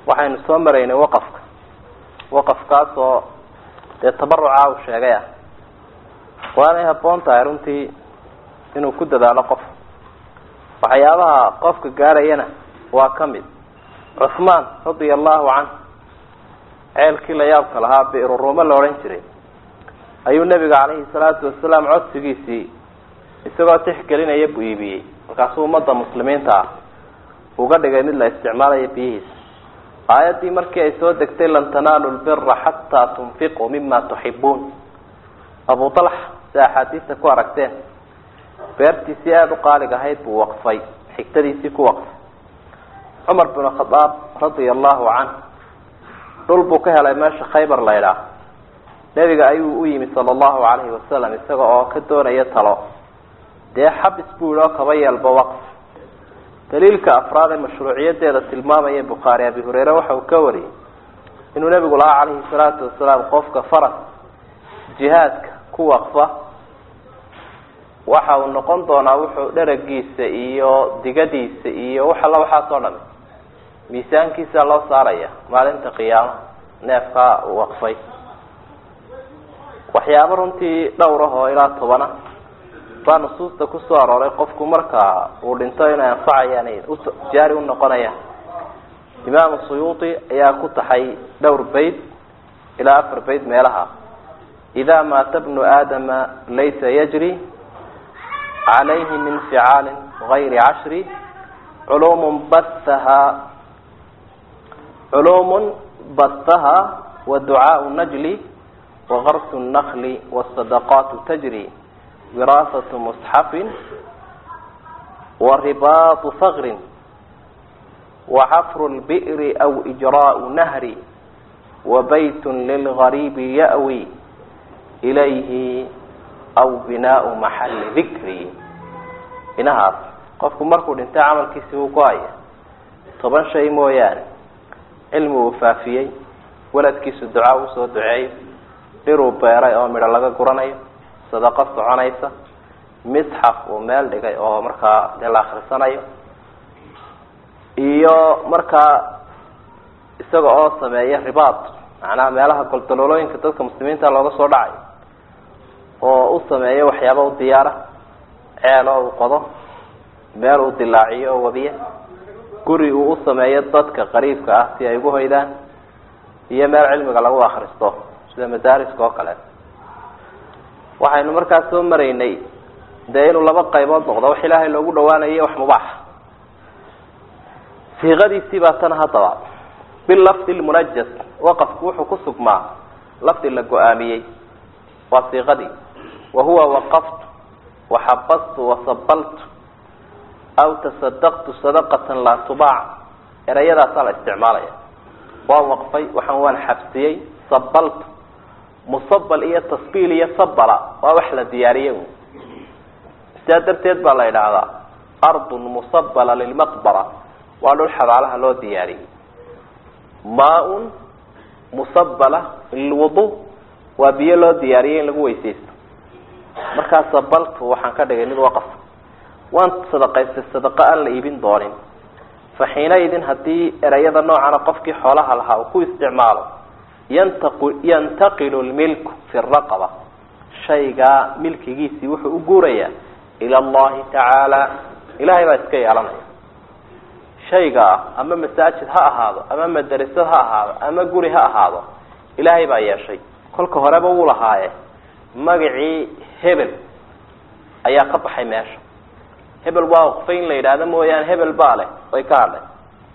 waxaynu soo maraynay waqafka waqafkaas oo dee tabaruca uu sheegay ah waanay habboon tahay runtii inuu ku dadaalo qof waxyaabaha qofka gaarayana waa ka mid cuhmaan radia allahu canh ceelkii la yaabka lahaa biruruumo la odhan jiray ayuu nebiga calayhi salaatu wasalaam codsigiisii isagoo tixgelinaya buu iibiyey markaasuu ummadda muslimiinta ah uga dhigay mid la isticmaalayo biyihiisa aayaddii markii ay soo degtay lan tanaalu lbira xataa tunfiquu mima tuxibuun abu talx si axaadiista ku aragteen beertiisii aada u qaalig ahayd buu waqfay xigtadiisii ku waqfay cumar bin khadaab radia allahu canh dhul buu ka helay meesha khaybar la ydhaah nebiga ayuu u yimi sala allahu calayhi wasalam isaga oo ka doonaya talo dee xabis buu yihi oo kaba yeelba waqf daliilka afraad ee mashruuciyadeeda tilmaamaya bukhaari abi hureyre waxa uu ka wariyey inuu nebigu lahaa calayhi salaatu wasalaam qofka faras jihaadka ku waqfa waxa uu noqon doonaa wuxuu dheragiisa iyo digadiisa iyo wax alla waxaas oo dhami miisaankiisa loo saaraya maalinta qiyaama neefkaa uu waqfay waxyaabo runtii dhowr ah oo ilaa tobana baa nusuusta kusoo arooray qofku marka uu dhinto inay anfacayaan jaari unoqonayaan imaamu suyuuti ayaa ku taxay dhowr bayd ilaa afar bayd meelaha ida maata bnu aadama laysa yajri calayhi min ficaalin gayri cashri culuumun bahaha culuumun bahaha wa ducaau najli wagarsu nnakli wasadaqaatu tajri wiraasatu musxafin waribaatu fagrin waxafru lbi'ri aw ijraau nahri wabaytun lilgariibi ya'wi ilayhi aw binaau maxalli dikri inahaas qofku markuu dhintay camalkiisii uu go-aya toban shay mooyaane cilmi uu faafiyey waladkiisu ducaa usoo duceeyo dhiruu beeray oo midho laga guranayo sadaqo soconaysa misxaf uu meel dhigay oo markaa dee la akrisanayo iyo markaa isaga oo sameeya ribaad macnaha meelaha goldaloolooyinka dadka muslimiinta looga soo dhacayo oo u sameeyo waxyaaba u diyaara ceel oo uu qodo meel uu dilaaciyo oo wabiya guri uu u sameeyo dadka qariibka ah si ay ugu hoydaan iyo meel cilmiga lagu akristo sida madaariska oo kale waxaynu markaa soo maraynay dee inuu laba qaybood noqdo wax ilaahay loogu dhawaanayo wax mubaaxa siiqadiisii baa tan haddaba bilafdi lmunajas waqafku wuxuu ku sugmaa lafdi la go-aamiyey waa siiqadii wa huwa waqaftu waxabastu wasabaltu aw tasadaqtu sadaqatan laa tubaac erayadaasaa la isticmaalaya waan waqfay waxaan waan xabsiyey sabaltu musabal iyo tasbiil iyo sabala waa wax la diyaariyey sidaa darteed baa la yidhaahdaa ardun musabala lilmaqbara waa dhul xabaalaha loo diyaariyey maa-un musabala lilwudu waa biyo loo diyaariyey in lagu weysaysto markaa sabaltu waxaan ka dhigay mid waqaf waan sadaqaystay sadaqa aan la iibin doonin fa xiinaidin haddii erayada noocana qofkii xoolaha lahaa uu ku isticmaalo yantaqu yantaqilu lmilku fi raqaba shaygaa milkigiisii wuxuu u guurayaa ila allahi tacaala ilahay baa iska yeelanaya shaygaa ama masaajid ha ahaado ama madrasad ha ahaado ama guri ha ahaado ilaahay baa yeeshay kolka horeba wuu lahaaye magacii hebel ayaa ka baxay meesha hebel waa waqfay in la yidhaahdo mooyaane hebel baa leh way ka hadlay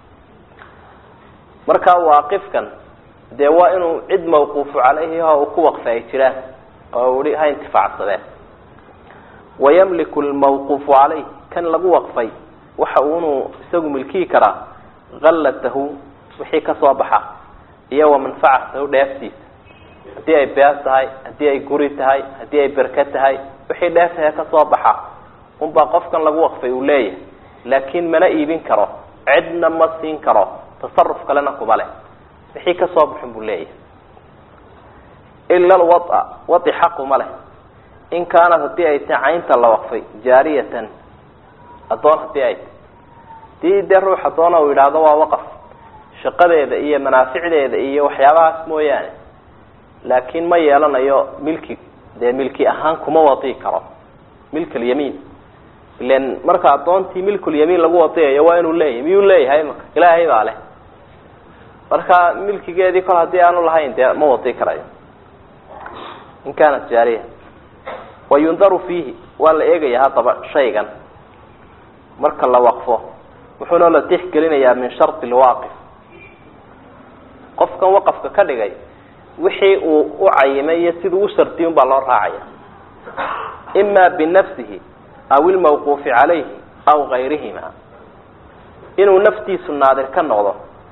markaa waaqifkan dee waa inuu cid mawquufu calayhi oo uu ku waqfay ay jiraan oo i ha intifaacsadeen wayamliku lmawquufu calayh kan lagu waqfay waxa uu inuu isagu milkiyi karaa kallatahu wixii kasoo baxa iyo wa manfacatahu dheeftiisa haddii ay beer tahay haddii ay guri tahay haddii ay berke tahay wixii dheeftahe kasoo baxa unbaa qofkan lagu waqfay uu leeyahay laakiin mana iibin karo cidna ma siin karo tasaruf kalena kuma leh wixii kasoo baxun buu leeyahay ila alwaa wai xaquma leh in kaanat haddii ay tahay caynta la waqfay jaariyatan addoon haddii ay tahy hadii dee ruux addoona uu yidhaahdo waa waqaf shaqadeeda iyo manaaficdeeda iyo waxyaabahaas mooyaane laakiin ma yeelanayo milki dee milki ahaan kuma wadi karo milk alyamiin ilan marka addoontii milkulyamiin lagu wadiyayo waa inuu leeyahay miyuu leeyahay maka ilaahay baa leh marka milkigeedii kol haddii aanu lahayn dee ma wadi karayo in kaanat jaariya wayundaru fiihi waa la eegaya haddaba shaygan marka la waqfo wuxuuna la tixgelinayaa min shardi lwaaqif qofkan waqafka ka dhigay wixii uu u cayimay iyo siduu u shardiy un baa loo raacaya ima binafsihi aw ilmawquufi calayhi aw gayrihima inuu naftiisu naadir ka noqdo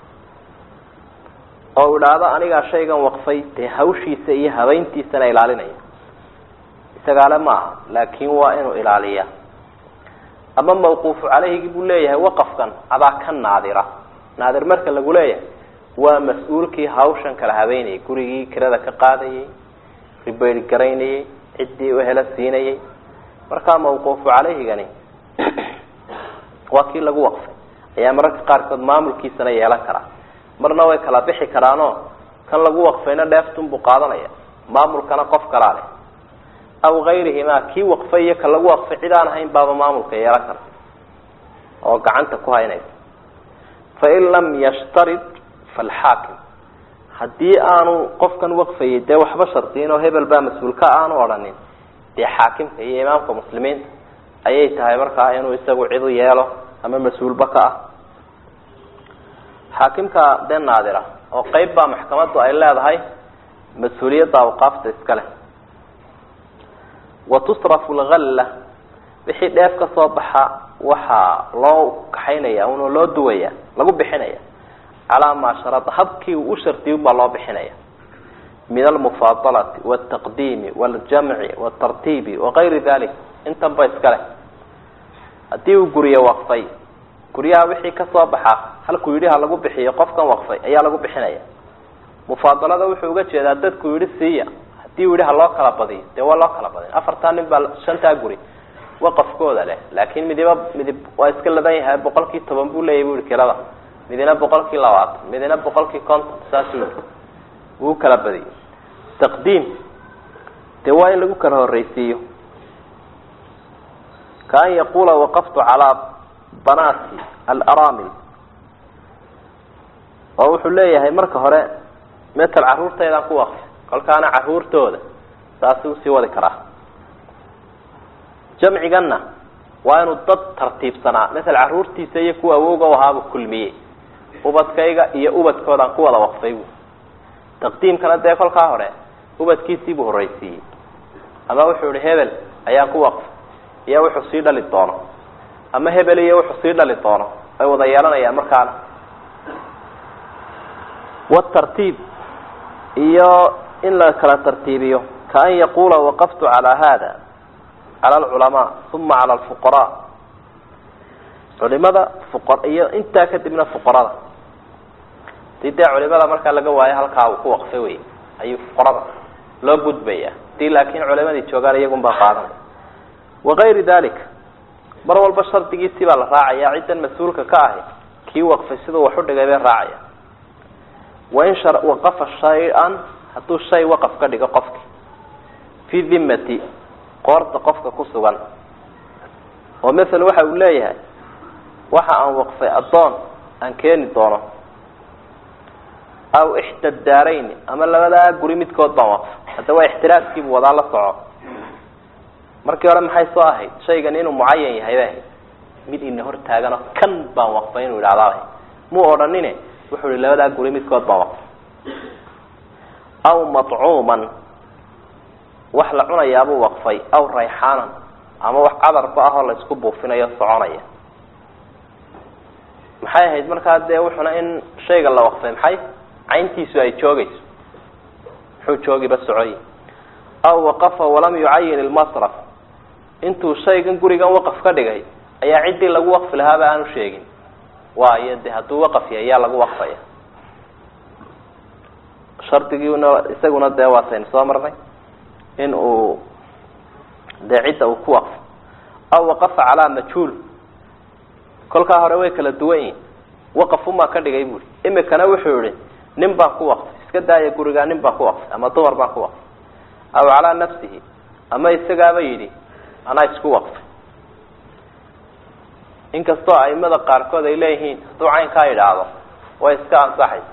oo u idhaahdo anigaa shaygan waqfay dee hawshiisa iyo habeyntiisana ilaalinaya isagaale ma aha laakin waa inuu ilaaliya ama mawquufu calayhigi buu leeyahay waqafkan adaa ka naadira naadir marka lagu leeyahay waa mas-uulkii hawshan kala habeynayay gurigii kirada ka qaadayay ribayr garaynayay ciddii uhela siinayay markaa mawquufu calayhigani waa kii lagu waqfay ayaa mararka qaarkood maamulkiisana yeelan karaa marna way kala bixi karaanoo kan lagu waqfayna dheeftunbuu qaadanaya maamulkana qof kalaa leh aw gayrihima kii waqfay iyo ka lagu waqfay cid aan ahayn baaba maamulka yeelan karta oo gacanta ku haynaysa fain lam yashtarid falxaakim haddii aanu qofkan waqfayay dee waxba shardiyin oo hebel baa mas-uulka aanu odhanin dee xaakimka iyo imaamka muslimiinta ayay tahay markaa inuu isagu cidu yeelo ama mas-uulba ka ah xaakimka dee naadira oo qeyb baa maxkamaddu ay leedahay mas-uuliyadda awqaafta iska leh wa tusrafu lgalla wixii dheef ka soo baxa waxaa loo kaxaynaya unoo loo duwaya lagu bixinaya calaa maa sharada habkii uu u shardiy baa loo bixinaya min almufaadalati waltaqdiimi waljamci waltartiibi wagayri dalik intan ba iska leh haddii uu guriyo waqfay guryaha wixii kasoo baxa halkuu yidhi ha lagu bixiyo qofkan waqfay ayaa lagu bixinaya mufaadalada wuxuu uga jeedaa dadku yidhi siiya hadii u yidhi ha loo kala badiyo dee waa loo kala badin afartaa nin baa shantaa guri waqafkooda leh laakin midiba midib waa iska ladan yahay boqolkii toban buu leeyahy bu yihi kirada midina boqolkii labaatan midina boqolkii konton saasuu yihi wuu kala badiyey taqdiim dee waa in lagu kala horreysiiyo kaan yaqula waqaftu calaa banaati alaramil oo wuxuu leeyahay marka hore metal carruurtaydaan ku waqfi kolkaana carruurtooda saasi usii wadi karaa jamciganna waa inuu dad tartiibsanaa masel carruurtiisa iyo kuwa awowga u ahaaba kulmiyey ubadkayga iyo ubadkoodaan ku wada waqfay bu taqdiimkana dee kolkaa hore ubadkiisiibuu horreysiiyey ama wuxuu ihi hebel ayaan ku waqfay iyo wuxuu sii dhali doono ama hebel iyo wuxuu sii dhali doono ay wada yeelanayaan markaana watartiib iyo in la kala tartiibiyo kaan yaqula waqaftu calaa hada cala alculamaa uma cala alfuqaraa culimada fuqa iyo intaa kadibna fuqarada hadii dee culimada markaa laga waayo halkaa uu ku waqfay wey ayuu fuqarada loo gudbaya hadii laakin culimadii joogaan iyagun baa qaadanaya wagayri dalik mar walba shardigiisii baa la raacaya ciddan mas-uulka ka ahi kii waqfay siduu wax u dhigay bay raacaya wain waqafa shay-an hadduu shay waqaf ka dhigo qofki fii dimati qoorta qofka ku sugan oo maala waxa uu leeyahay waxa aan waqfay addoon aan keeni doono aw ixda daarayni ama labadaa guri midkood baan waqfay hadda waa ixtiraaskiibu wadaa la soco markii hore maxay soo ahayd shaygan inuu mucayan yahay bay ahayd mid ina hor taagano kan baan waqfay inuu idhahdaabay muu odhanine wuxuu ihi labadaa guri midkood baan waqfay aw matcuuman wax la cunayaabuu waqfay aw rayxaanan ama wax cadarku ah oo la isku buufinayo soconaya maxay ahayd markaa dee wuxuna in shayga la waqfay maxay cayntiisu ay joogayso muxuu joogiba socoy aw waqafa walam yucayin ilmasraf intuu shaygan gurigan waqaf ka dhigay ayaa ciddii lagu waqfi lahaaba aanu sheegin waayo de hadduu waqaf yahay yaa lagu waqfaya shardigiina isaguna dee waataynu soo marnay in uu dee cidda uu ku waqfo aw waqafa calaa majhuul kolkaa hore way kala duwan yihin waqafumaa ka dhigay buuri imikana wuxuu yihi nin baan ku waqfay iska daaya gurigaa nin baan ku waqfay ama dumar baan ku waqfay aw calaa nafsihi ama isagaaba yidhi anaa isku waqfay inkastoo aimada qaarkood ay leeyihiin hadduu caynkaa idhaahdo way iska ansaxaysa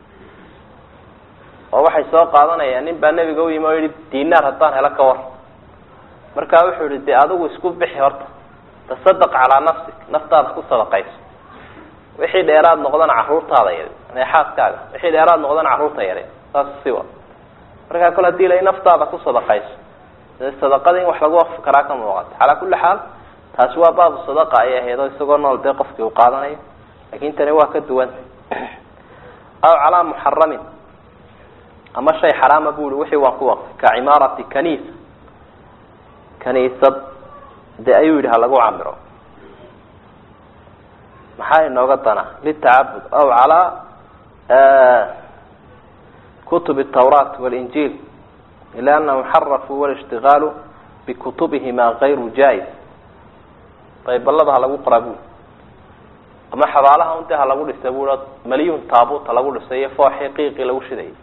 oo waxay soo qaadanayaan nin baa nebiga u yimi oo yihi dinaar haddaan helo ka war markaa wuxuu yihi dee adigu isku bixi horta tasadaq calaa nafsik naftaada ku sadaqayso wixii dheeraad noqdana caruurtaada yari neexaaskaaga wixii dheeraad noqdana carruurta yari saas siwa markaa kole hadii la naftaada ku sadaqayso dee sadaqada in wax lagu waqfi karaa ka muuqata calaa kulli xaal taasi waa baabu sadaqa ayay ahayd oo isagoo nool dee qofkii uu qaadanayo lakin tani waa ka duwan aw calaa muxaramin ama shay xaraama bu ihi wixii waan ku waqfay ka cimaarati kaniisa kaniisad dee ayuu yidhi ha lagu camiro maxaa inooga dana litacabud aw calaa kutub الtawrat wاlinjil ila anahum xarafuu walاshtigaalu bikutubihima gayru jais daybalada ha lagu qoraa bui ama xabaalaha un dee ha lagu dhisa bui maliyun taabut ha lagu dhisay iyo fooxii qiiqii lagu shidayay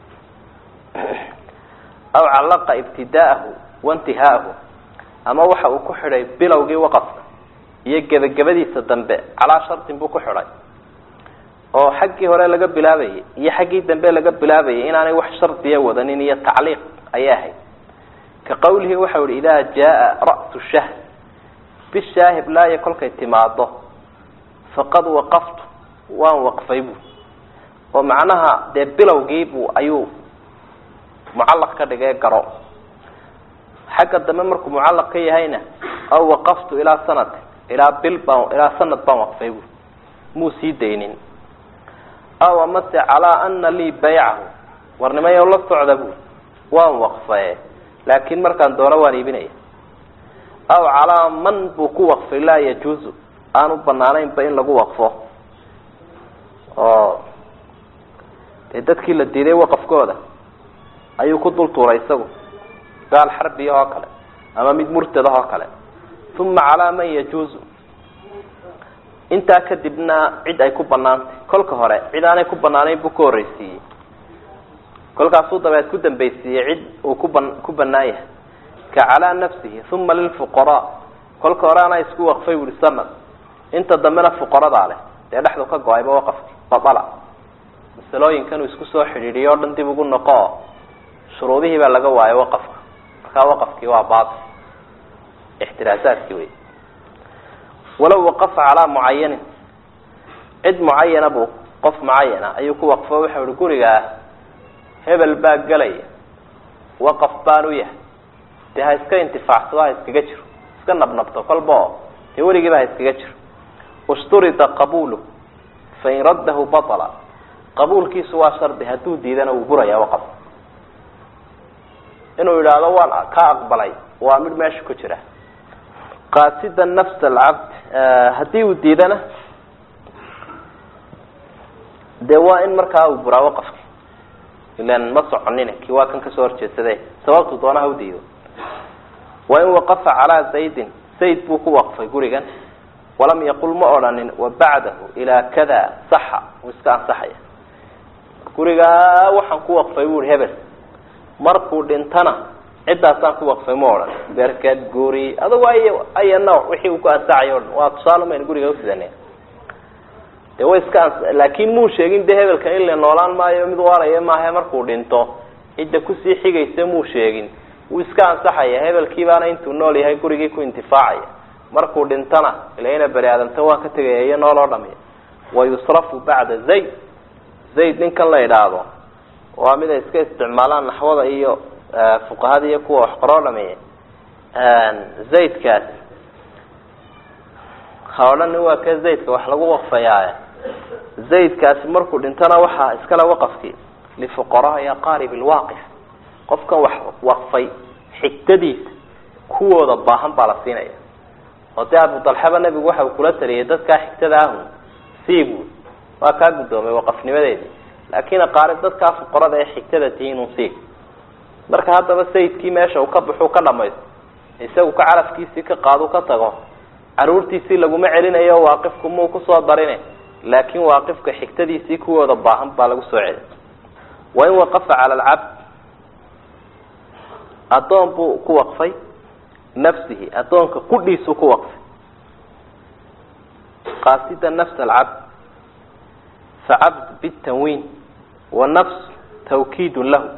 aw callaqa ibtida'ahu waintihaahu ama waxa uu ku xidhay bilowgii waqafka iyo gebagabadiisa dambe calaa shartin buu ku xidhay oo xaggii hore laga bilaabayay iyo xaggii dambe laga bilaabayay inaanay wax shardiya wadanin iyo tacliiq ayay ahayd ka qawlihi waxau yihi idaa jaa ra'su shahr bishaahib laaya kolkay timaado faqad waqaftu waan waqfay bu oo macnaha dee bilowgiibu ayuu mucallaq ka dhigay garo xagga dambe markuu mucallaq ka yahayna aw waqaftu ilaa sanati ilaa bil baan ilaa sanad baan waqfay bu muu sii daynin aw amase calaa ana lii baycahu warnimayo la socda bu waan waqfaye laakin markaan doono waan iibinaya aw calaa man buu ku waqfay laa yajuuzu aan u banaanaynba in lagu waqfo oo dee dadkii la diiday waqafkooda ayuu ku dul tuuray isagu gaal xarbiya oo kale ama mid murtada oo kale uma calaa man yajuuzu intaa kadibna cid ay ku banaantay kolka hore cid aanay ku banaanayn buu ka horreysiiyey kolkaasuu dabeed ku dambaysiiyey cid uu kuban ku banaan yahay ka calaa nafsihi uma lilfuqaraa kolka hore anaa isku waqfay wuri sanad inta dambena fuqaradaa leh dee dhexdu ka go-ayba waqafki babala masalooyinkan uu isku soo xidhiidhiyo o dhan dib ugu noqo oo shuruudihii baa laga waayo waqafka markaa waqafkii waa baati ixtiraasaadkii wey walow waqafa calaa mucayanin cid mucayana buu qof mucayana ayuu ku waqfo waxau ihi gurigaa hebel baa gelaya waqaf baan u yahay dee ha iska intifaacsado ha iskaga jiro iska nabnabto kolba oo dee weligiiba ha iskaga jiro ishturida qabulu fain raddahu batala qabuulkiisu waa shardi hadduu diidana wuu buraya waqaf inuu yidhaahdo waan ka aqbalay waa mid meesha ku jira qaasida nafs alcabd haddii uu diidana dee waa in markaa uu buraa waqafki ilan ma soconina kii waa kan kasoo horjeedsade sababtu doona ha u diido wa in waqafa calaa zaydin zayd buu ku waqfay gurigan walam yaqul ma odhanin wabacdahu ilaa kada saxa uu iska ansaxaya gurigaa waxaan ku waqfay bu i hebel markuu dhintana ciddaasaan ku waqfay ma odhan berkad guri adugu ay aya nooc wixii uu ku ansaxayo o dhan waa tusaale maynu guriga usidane de way iska ans laakin muu sheegin de hebelkan in la noolaan maayo mid waaraya maaha markuu dhinto cidda kusii xigaysa muu sheegin wuu iska ansaxaya hebelkii baana intuu nool yahay gurigii ku intifaacaya markuu dhintana ila ina bani aadamta waa ka tegaya iyo nooloo dhami wayusrafu bacda zayd zayd ninkan la idhaahdo waa mid ay iska isticmaalaan naxwada iyo fuqahada iyo kuwa wax qoroo dhameeya zaydkaas ha odhan waa ka zaydka wax lagu waqfayaa zaydkaasi markuu dhintana waxaa iskale waqafkii lifuqaraai aqaarib lwaaqif qofkan wax waqfay xigtadiisa kuwooda baahan baa la siinaya oo dee abudalxaba nebigu waxa uu kula taliyay dadkaa xigtada ahu siibuu waa kaa guddoomay waqafnimadeedii laakiin aqaarib dadkaa fuqarada ee xigtada tihiin un siib marka haddaba sayidkii meesha uu ka baxuu ka dhamaysto isagu ka calafkiisii ka qaadu ka tago caruurtiisii laguma celinayo waaqifku muu kusoo darine laakin waaqifka xigtadiisii kuwooda baahan baa lagu soo celiy wain waqafa cala alcabd addoon buu ku waqfay nafsihi addoonka qudhiisuu ku waqfay qaasida nafs alcabd facabd bitanwiin wa nafs tawkiidun lahu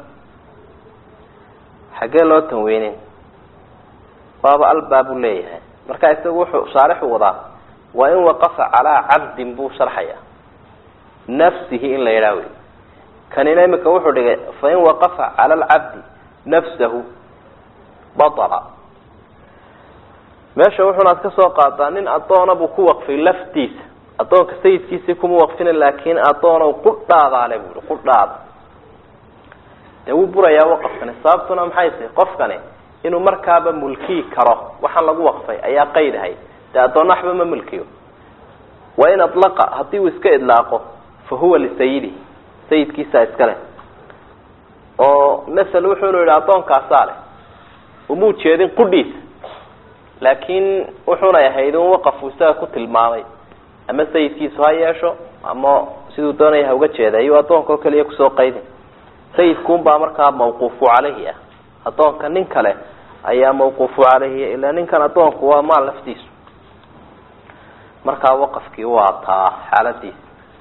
xaggee loo tanweynin waaba albaa buu leeyahay marka isagu wuxuu shaarixu wadaa waa in waqafa calaa cabdin buu sharxaya nafsihi in la yidhaah wey kanina imika wuxuu dhigay fain waqafa cala alcabdi nafsahu batala meesha wuxuunaad ka soo qaadaa nin addoona buu ku waqfay laftiisa addoonka sayidkiisii kuma waqfina laakin addoonow qudhaadaale buu yihi qudhaada dee wuu burayaa waqafkani sababtuna maxay tahay qofkani inuu markaaba mulkiyi karo waxaan lagu waqfay ayaa qayd ahay dee addoonna waxba ma mulkiyo wain adlaqa haddii uu iska idlaaqo fa huwa lisayidi sayidkiisaa iskale oo masel wuxuunu yihi addoonkaasaa leh umuu jeedin qudhiisa laakiin wuxuunay ahayd in waqafu isaga ku tilmaamay ama sayidkiisu ha yeesho ama siduu doonaya ha uga jeeda ayuu addoonka oo keliya kusoo qaydin sayidkuunbaa markaa mawquufu caleyhi ah addoonka nin kale ayaa mawquufu caleyhi ilaa ninkan addoonku waa maal laftiisu markaa waqafkii waa taa xaaladiisa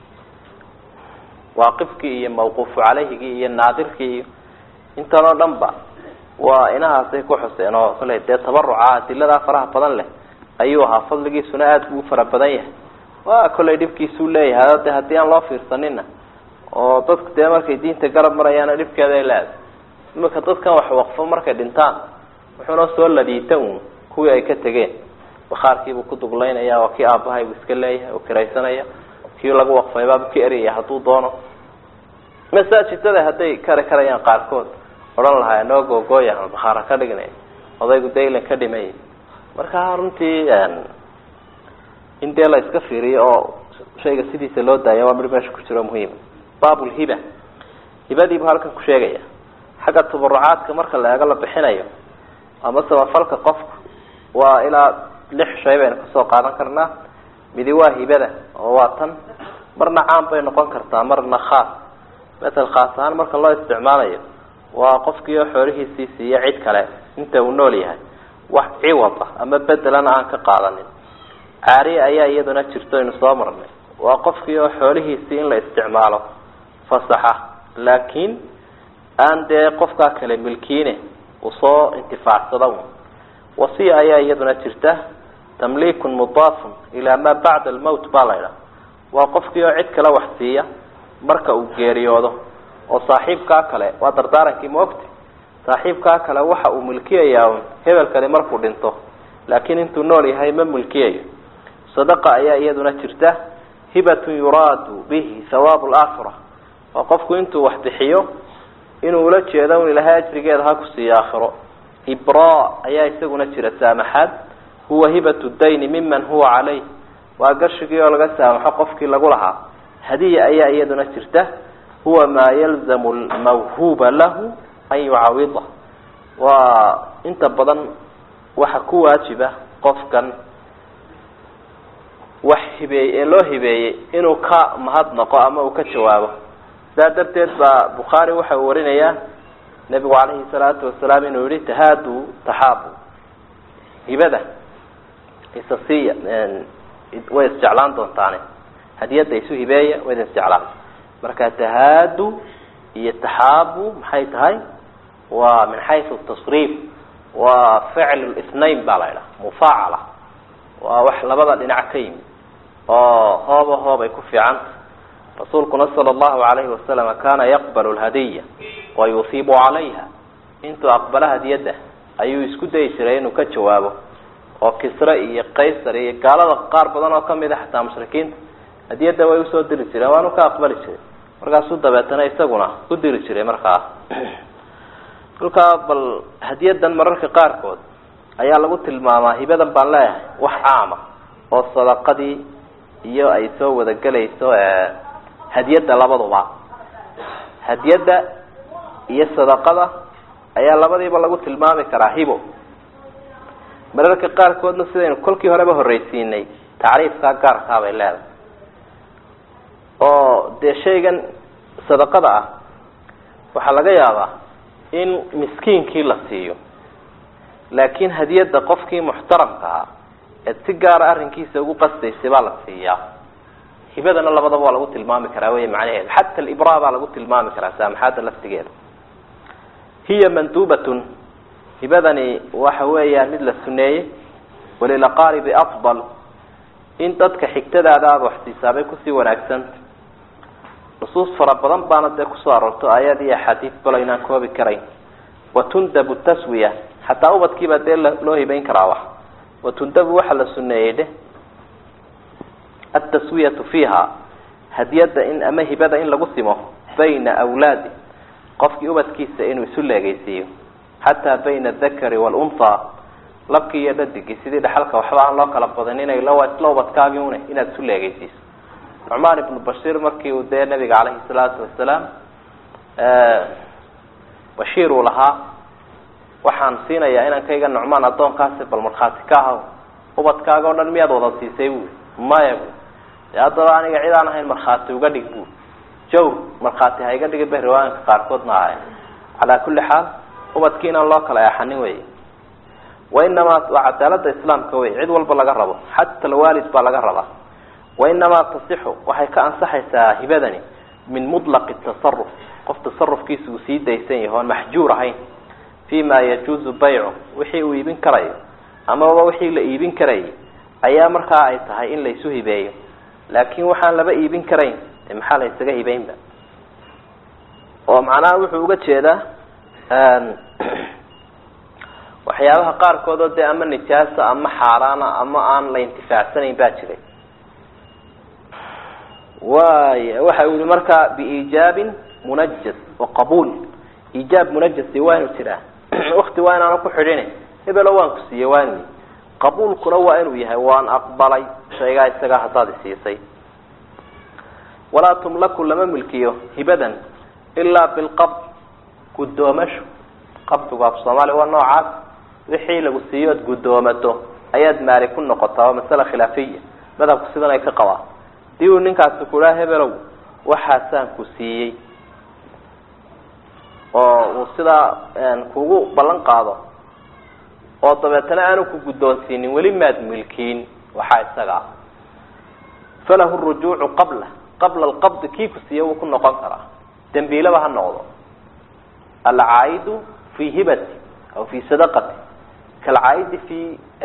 waaqifkii iyo mawquufu caleyhigii iyo naadirkii iyo intan oo dhan ba waa inahaasay ku xuseen oo kale dee tabaruca adiladaa faraha badan leh ayuu ahaa fadligiisuna aada buu fara badan yahay waa kollay dhibkiisuu leeyahay de haddii aan loo fiirsanina oo dadku dee markay diinta garab marayaana dhibkeeda ay leedahay imika dadkan wax waqfo markay dhintaan wuxuuna soo ladiita uun kuwii ay ka tegeen bakhaarkiibuu ku duglaynaya waa kii aabahay buu iska leeyahay oo kiraysanaya kii lagu waqfaybaabuu ka eriyaya hadduu doono masaajidada hadday kari karayaan qaarkood odhan lahaa noo googooya ama bakhaara ka dhignay odaygu daylan ka dhimay marka runtii in dee la iska fiiriyo oo shayga sidiisa loo daaya waa mid meesha ku jiro muhiima baabulhiba hibadiibuu halkan ku sheegaya xagga tabarucaadka marka la eego la bixinayo ama samafalka qofku waa ilaa lix shay baynu kasoo qaadan karnaa midi waa hibada oo waa tan marna caan bay noqon kartaa marna khaas matal khaas ahaan marka loo isticmaalayo waa qofkii oo xoolihiisii siiya cid kale inta uu nool yahay wax ciwada ama bedelana aan ka qaadanin caariye ayaa iyaduna jirto aynu soo marnay waa qofkii oo xoolihiisii in la isticmaalo fasaxa laakiin aan dee qofkaa kale milkiine uu soo intifaacsada un wasiya ayaa iyaduna jirta tamliikun mudaafun ilaa maa bacda almowt baa la ydhaha waa qofkii oo cid kale wax siiya marka uu geeriyoodo oo saaxiibkaa kale waa dardaarankii maogti saaxiibkaa kale waxa uu milkiyayaa un hebelkani markuu dhinto laakiin intuu nool yahay ma milkiyayo sadaqa ayaa iyaduna jirta hibatun yuraadu bihi hawaabu laakhira waa qofku intuu wax bixiyo inuu ula jeedo un ilahay ajrigeeda ha ku siiyo aakhiro ibra ayaa isaguna jira saamaxaad huwa hibatu dayni miman huwa caleyh waa gashigii oo laga saamaxo qofkii lagu lahaa hadiya ayaa iyaduna jirta huwa maa yalzamu lmawhuba lahu an yucawida waa inta badan waxa ku waajiba qofkan wax hibeey ee loo hibeeyey inuu ka mahadnaqo ama uu ka jawaabo sidaa darteed baa bukhaari waxa uu warinayaa nebigu calayhi salaatu wasalaam inuu yihi tahaadu taxaabu hibada isasiiya way isjeclaan doontaane hadiyadda isu hibeeya way idin isjeclaan marka tahaadu iyo taxaabu maxay tahay waa min xaysu tasriif waa ficl ithnain baa la ydhaha mufaacala waa wax labada dhinac ka yimid oo hooba hoobay ku fiicanta rasuulkuna sala allahu alayhi wasalam kana yaqbalu lhadiya wa yusiibu calayha intuu aqbalo hadiyadda ayuu isku dayi jiray inuu ka jawaabo oo kisre iyo qaysar iyo gaalada qaar badan oo kamid a xataa mushrikiinta hadiyadda way usoo diri jireen waanu ka aqbali jiray markaasuu dabeetana isaguna u diri jiray markaa kolkaa bal hadiyadan mararka qaarkood ayaa lagu tilmaamaa hibadan baan leeyahay wax caama oo sadaqadii iyo ay soo wada gelayso hadiyadda labaduba hadiyadda iyo sadaqada ayaa labadiiba lagu tilmaami karaa hibo mararka qaarkoodna sidaynu kolkii horeba horreysiinay tacriifkaa gaarkaa bay leedahay oo dee shaygan sadaqada ah waxaa laga yaabaa in miskiinkii la siiyo laakiin hadiyadda qofkii muxtaramka ah eed si gaara arrinkiisa ugu qastaysay baa la siiyaa hibadana labadaba waa lagu tilmaami karaa wey macnaheedu xata alibraa baa lagu tilmaami karaa saamaxaadda laftigeeda hiya manduubatun hibadani waxa weeyaan mid la suneeyey walilaqaaribi afdal in dadka xigtadaada aada wax siisaabay kusii wanaagsanta nusuus fara badan baana dee kusoo aroorto aayad iyo axaadiis balo inaan koobi karayn watundabu taswiya xataa ubadkiibaa dee loo hibayn karaa wax watundabu waxaa la suneeyey dheh altaswiyatu fiiha hadiyadda in ama hibada in lagu simo bayna awlaadi qofkii ubadkiisa inuu isu leegeysiiyo xataa bayna adakari waalunhaa labkii iyo dhadigii sidii dhaxalka waxba aan loo kala badin inay la ubadkaagii une inaad isu leegeysiiso nucmaan ibnu bashiir markii uu dee nabiga caleyhi salaatu wasalaam bashiir uu lahaa waxaan siinayaa inankayga nucmaan addoonkaasi bal markhaati ka ahaw ubadkaaga o dhan miyaad wada siisay buui maya bu dee haddaba aniga cid aan ahayn markhaati uga dhig bu jawr markhaati ha iga dhigi ba riwaayanka qaarkoodna ahay calaa kulli xaal ubadkii inaan loo kala eexanin wey wainamaa waa cadaalada islaamka wey cid walba laga rabo xata alwaalid baa laga rabaa wainamaa tasixu waxay ka ansaxaysaa hibadani min mutlaqi tasaruf qof tasarufkiisa uu sii daysan yaho oon maxjuur ahayn fi ma yajuuzu baycu wixii uu iibin karayo amaba wixii la iibin karayay ayaa markaa ay tahay in laysu hibeeyo laakin waxaan laba iibin karayn de maxaa la ysaga hibeynba oo macnaha wuxuu uga jeedaa waxyaabaha qaarkood oo dee ama nijaasa ama xaaraana ama aan la intifaacsanayn baa jiray way waxa uu yihi markaa biiijaabin munajas wa qabuul iijaab munajasi waa inuu jiraa wakti waa inaanu ku xidhin hebelo waan ku siiyey waa inu qabuulkuna waa inuu yahay waan aqbalay shaygaa isagaa haddaad isiisay walaa tumlaku lama milkiyo hibadan ilaa bilqabd guddoomasho qabdigu af soomaaliya waa noocaas wixii lagu siiyo ood guddoomato ayaad maali ku noqotaa waa masale khilaafiya madhabku sidan ay ka qabaa hadii uu ninkaasi kuhaa hebelow waxaasaan ku siiyey oo uu sidaa kugu ballan qaado oo dabeetana aanu ku guddoonsiinin weli maad milkiin waxaa isaga ah falahu rujuucu qabla qabla alqabdi kii ku siiya wuu ku noqon karaa dembiilaba ha noqdo alcaa'idu fii hibati aw fii sadaqati kalcaa'idi fi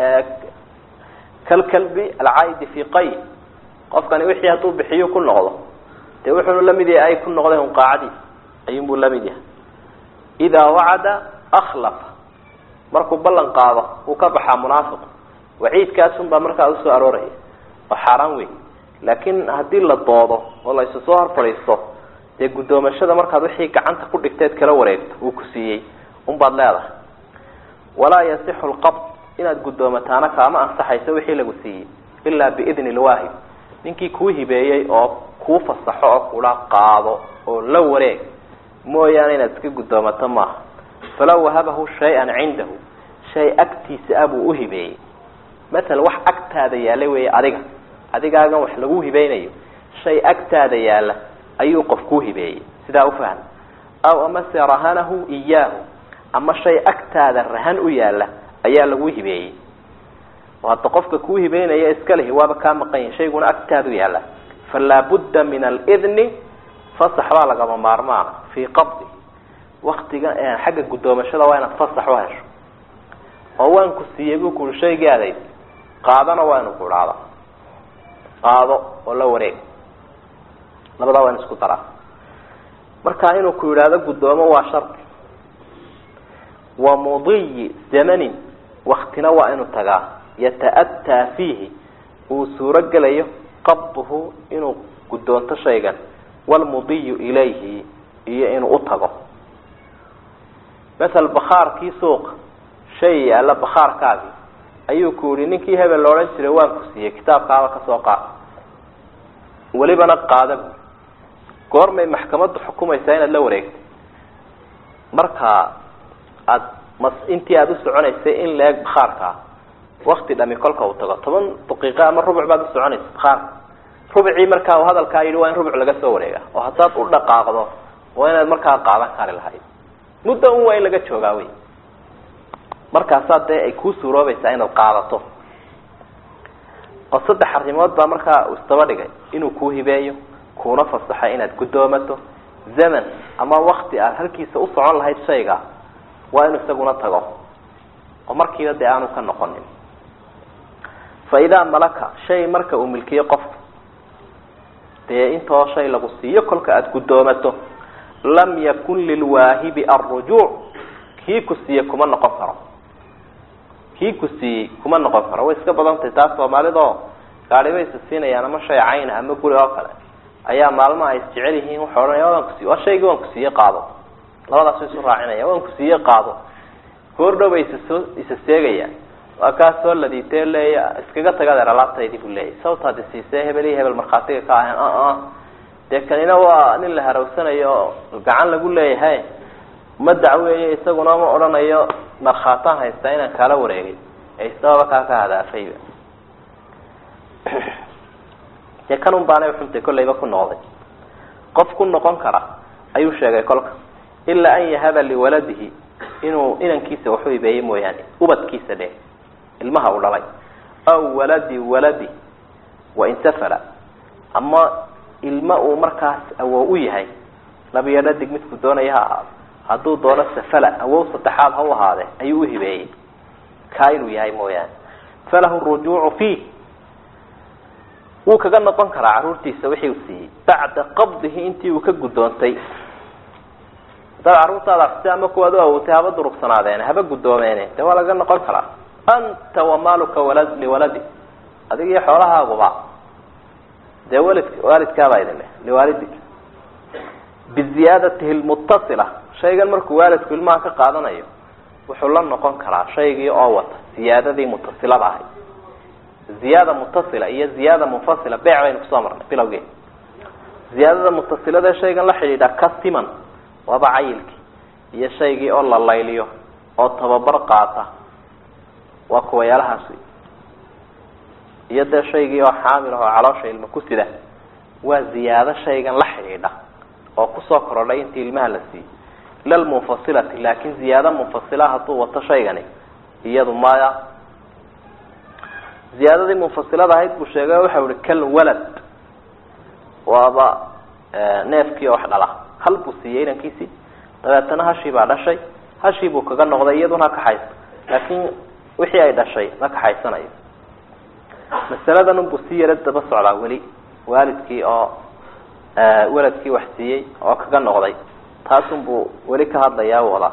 kalkalbi alcaa'idi fii qay qofkani wixii hadduu bixiyo ku noqdo dee wuxuunu lamid yahay ay ku noqdeen unqaacadiis ayuunbuu lamid yahay idaa wacada akhlafa markuu ballan qaado uu ka baxaa munaafiq waciidkaasun baa markaa usoo arooraya oo xaaraan wey laakiin haddii la doodo oo la isu soo hor fadhiisto dee guddoomashada markaad wixii gacanta ku dhigteed kala wareegto uu ku siiyey unbaad leedahay walaa yasixu lqabd inaad guddoomatana kaama ansaxayso wixii lagu siiyey ilaa biidni lwaahib ninkii kuu hibeeyey oo kuu fasaxo oo kula qaado oo la wareeg mooyaane inaad iska guddoomato maaha falaw wahabahu shay-an cindahu shay agtiisa ah buu uhibeeyey maala wax agtaada yaalla weeye adiga adigaagan wax lagu hibeynayo shay agtaada yaalla ayuu qof kuu hibeeyey sidaa ufaham aw amase rahanahu iyaahu ama shay agtaada rahan u yaalla ayaa lagu hibeeyey oo hadda qofka kuu hibeynaya iska lehi waaba kaa maqan yahi shayguna agtaadu yaalla falaa budda min alidni fasax baa lagama maarmaana fii qabdi waktiga xagga guddoomashada waa inaad fasax u hesho oo waan ku siiyey buu kuui shaygii adayd qaadana waa inu ku idhaahda qaado oo la wareeg labadaa waa in isku daraa marka inuu ku yidhaahdo guddoomo waa shardi wa mudiyi zamanin waktina waa inuu tagaa yata-ataa fiihi uu suuro gelayo qabduhu inuu guddoonto shaygan walmudiyu ilayhi iyo inuu utago masel bakhaarkii suuqa shay yaalla bakhaarkaagii ayuu ku yihi ninkii hebel la odhan jiray waan ku siiyey kitaabkaaba kasoo qaad welibana qaada bu goormay maxkamaddu xukumaysaa inaad la wareegto marka aada mas intii aada u soconaysay in la eg bakhaarkaa wakti dhami kolka uu tago toban daqiiqo ama rubuc baad u soconaysa bakhaarka rubcii markaa uu hadalkaa yidhi waa in rubc laga soo wareega oo haddaad u dhaqaaqdo waa inaad markaa qaadan kari lahayd muddo un waa in laga joogaa wey markaasaa dee ay kuu suuroobaysaa inaad qaadato oo saddex arrimood baa markaa uu isdaba dhigay inuu kuu hibeeyo kuuna fasaxay inaad guddoomato zaman ama wakti aad halkiisa u socon lahayd shayga waa inuu isaguna tago oo markiiba dee aanu ka noqonin fa idaa malaka shay marka uu milkiyo qofku dee intoo shay lagu siiyo kolka aada guddoomato lam yakun lilwaahibi alrujuuc kii ku siiye kuma noqon karo kii ku siiyey kuma noqon karo way iska badan tahay taas soomaalidoo gaari bay isa siinayaan ama shay cayna ama guri oo kale ayaa maalmaha ay isjecel yihiin wuxuu odhanaya waan kusiiy waa shaygii waan kusiiye qaado labadaas way isu raacinaya waan kusiiye qaado goordhow bay isasoo isa seegayaan waa kaa soo ladiitee leeya iskaga tagadeer alaabtaydii buu leeyahy sababtaadi siisee hebel iyo hebel markhaatiga ka ahayn a dee kanina waa nin la harawsanayo oo gacan lagu leeyahay ma dacweeyo isaguna ma odhanayo markhaataan haystaa inaan kaala wareegay ee isababa kaa ka hadaafayba dee kan un baanay xuntay kollayba ku noqday qof ku noqon kara ayuu sheegay kolka ilaa an yahaba liwaladihi inuu inankiisa waxu hibeeye mooyaane ubadkiisa dheh ilmaha uu dhalay aw waladi waladi wain safala ama ilma uu markaas awow u yahay labiyo dhadig midku doonaya ha ahaado hadduu doono safala awow saddexaad ha u ahaadee ayuu uhibeeyey kaa inuu yahay mooyaane falahu rujuucu fiih wuu kaga noqon karaa carruurtiisa wixii uu siiyey bacda qabdihi intii uu ka guddoontay hadaad carruurtaada si ama kuwaad u awowtay haba durugsanaadeen haba guddoomeene dee waa laga noqon karaa anta wamaaluka walad liwaladi adig iyo xoolahaaguba dee walid waalidkaabaa idin leh liwaalidik biziyaadatihi lmutasila shaygan markuu waalidku ilmaha ka qaadanayo wuxuu la noqon karaa shaygii oo wata ziyaadadii mutasilada ahayd ziyaada mutasila iyo ziyaada munfasila beec baynu kusoo marnay bilowgeed ziyaadada mutasilada shaygan la xidhiidha ka siman waaba cayilkii iyo shaygii oo la layliyo oo tababar qaata waa kuwayaalahaas wey iyo dee shaygii oo xaamil ah oo caloosha ilma ku sida waa ziyaado shaygan la xidhiidha oo kusoo korodhay intii ilmaha la siiyey ila lmunfasilati laakin ziyaado munfasila hadduu wato shaygani iyadu maya ziyaadadii munfasilada ahayd buu sheegay waxau ihi kal walad waaba neefkii oo wax dhala hal buu siiyey inankiisii dabeetana hashii baa dhashay hashii buu kaga noqday iyaduna kaxaysa laakiin wixii ay dhashay ma kaxaysanayo masaladan unbuu si yaro daba socdaa weli waalidkii oo waladkii wax siiyey oo kaga noqday taasun buu weli ka hadlayaa wadaa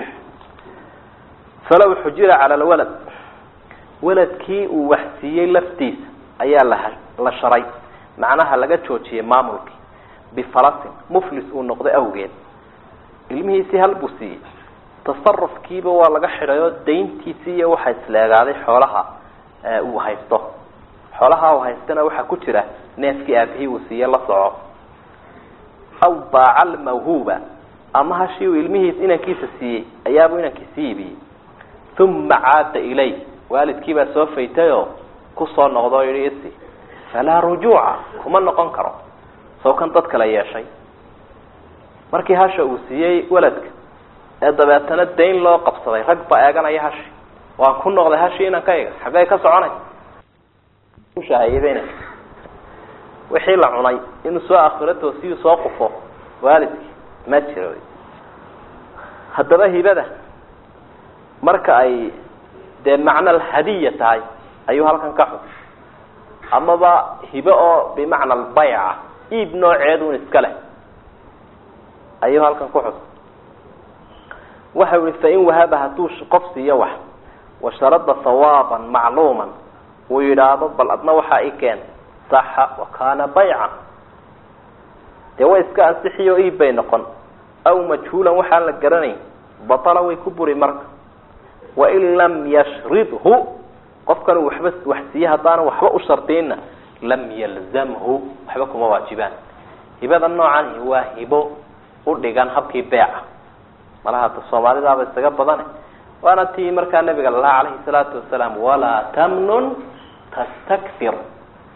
falaw xujira cala lwalad waladkii uu wax siiyey laftiisa ayaa la la sharay macnaha laga joojiyey maamulkii bifalasin muflis uu noqday awgeed ilmihiisii hal buu siiyey tasarufkiiba waa laga xidhay oo dayntiisii iyo waxaa isleegaaday xoolaha uu haysto xoolaha uu haystana waxaa ku jira neefkii aabihii uu siiye la soco aw baaca almawhuuba ama hashii uu ilmihiis inankiisa siiyey ayaabuu inankiisi iibiyey uma caada ilay waalidkii baa soo faytayoo kusoo noqdo o yihi isi falaa rujuuca kuma noqon karo soo kan dad kale yeeshay markii hasha uu siiyey waladka ee dabeetana dayn loo qabsaday rag baa eeganaya hashi waan ku noqday hashii inankayga xaggay ka soconay ushahayabena wixii la cunay inuu soo akhiro toosiyuu soo qufo waalidkii ma jiro haddaba hibada marka ay dee macna alhadiya tahay ayuu halkan ka xus amaba hibe oo bimacna albayca iib nooceedun iska leh ayuu halkan ku xus waxau ihi fain wahaba hadduu qof siiyo wax washarada hawaaban macluuman uu yidhaahdo bal adna waxaa i keen saxa wakana bayca dee way iska ansixiyo iib bay noqon aw majhuulan waxaan la garanayn batala way ku buri marka wain lam yashridhu qofkan uu waxba wax siiye haddaana waxba u shardiyna lam yalzamhu waxba kuma waajibaan hibada noocani waa hibo u dhigan habkii beeca malaha ta soomaalidaaba isaga badane waana tii markaa nabiga lalaha calayhi salaatu wasalaam walaa tamnun tastakfir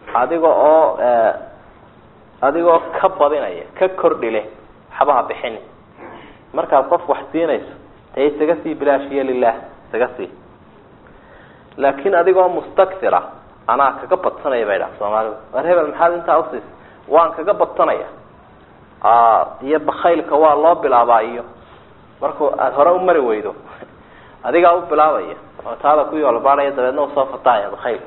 adiga oo adigoo ka badinaya ka kordhile waxbaha bixini markaad qof wax siinayso dee isaga sii bilaashiya lilah isaga sii laakin adigoo mustakira anaa kaga badsanaya bay dhaha soomaalidu war hebel maxaad intaa usiisa waan kaga badsanaya iyo bakaylka waa loo bilaabaa iyo markuu aada hore u mari weydo adigaa u bilaabaya oo taada ku yoolbaadaya dabeedna usoo fatahaya bakayl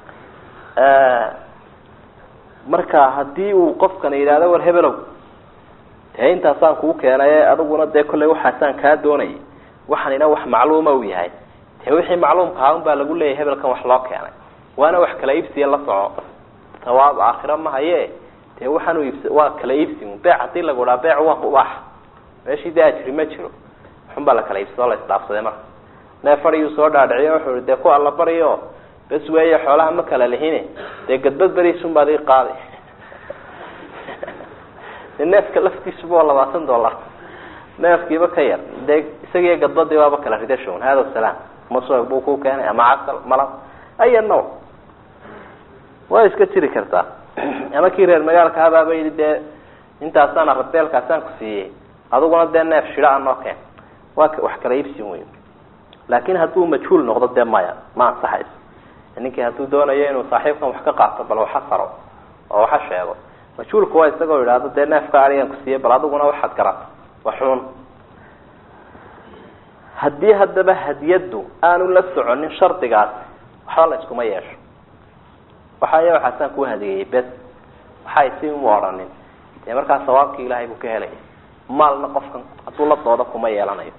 marka hadii uu qofkana yidhahdo war hebelow dee intaasaan kuu keenaye adiguna dee kollay waxaasaan kaa doonayay waxanina wax macluuma u yahay dee wixii macluumkaha un baa lagu leeyahay hebelkan wax loo keenay waana wax kala iibsiya la soco sawaab aakhira ma haye dee waxaan u iibs waa kala iibsi beec hadii lagu dhaha beec waa ubaax meeshii dee ajri ma jiro waxun baa la kala iibsado la isdhaafsaday marka neef adiyuu soo dhaadhiciyo wuxuu i dee ku alla baryo bes weeye xoolaha ma kala lihine dee gadbad beriisun baad ii qaaday de neefka laftiisuba waa labaatan dollar neefkiiba ka yar dee isagiiyo gadbadii waaba kala ridashon hada salaam masoo buu ku keenay ama casal malab aya no waa iska jiri kartaa ama kii reer magaalka habaaba yidhi dee intaasaan arabeelkaasaan ku siiyey adiguna dee neef shida anoo keen waa wax kala iibsi wey laakin hadduu majhuul noqdo dee maya ma ansaxayso ninkii hadduu doonayo inuu saaxiibkan wax ka qaato bal waxa faro oo waxa sheego majhuulka waa isagoo yidhaahdo dee neefka arigan ku siiyey bal adiguna waxaad garato waxuun haddii haddaba hadiyaddu aanu la soconin shardigaasi waxba la iskuma yeesho waxaya waxaasaan kuu hadiyeeyey bes waxay si uma odhanin dee markaa sawaabkii ilaahay buu ka helaya maalna qofkan hadduu la doodo kuma yeelanayo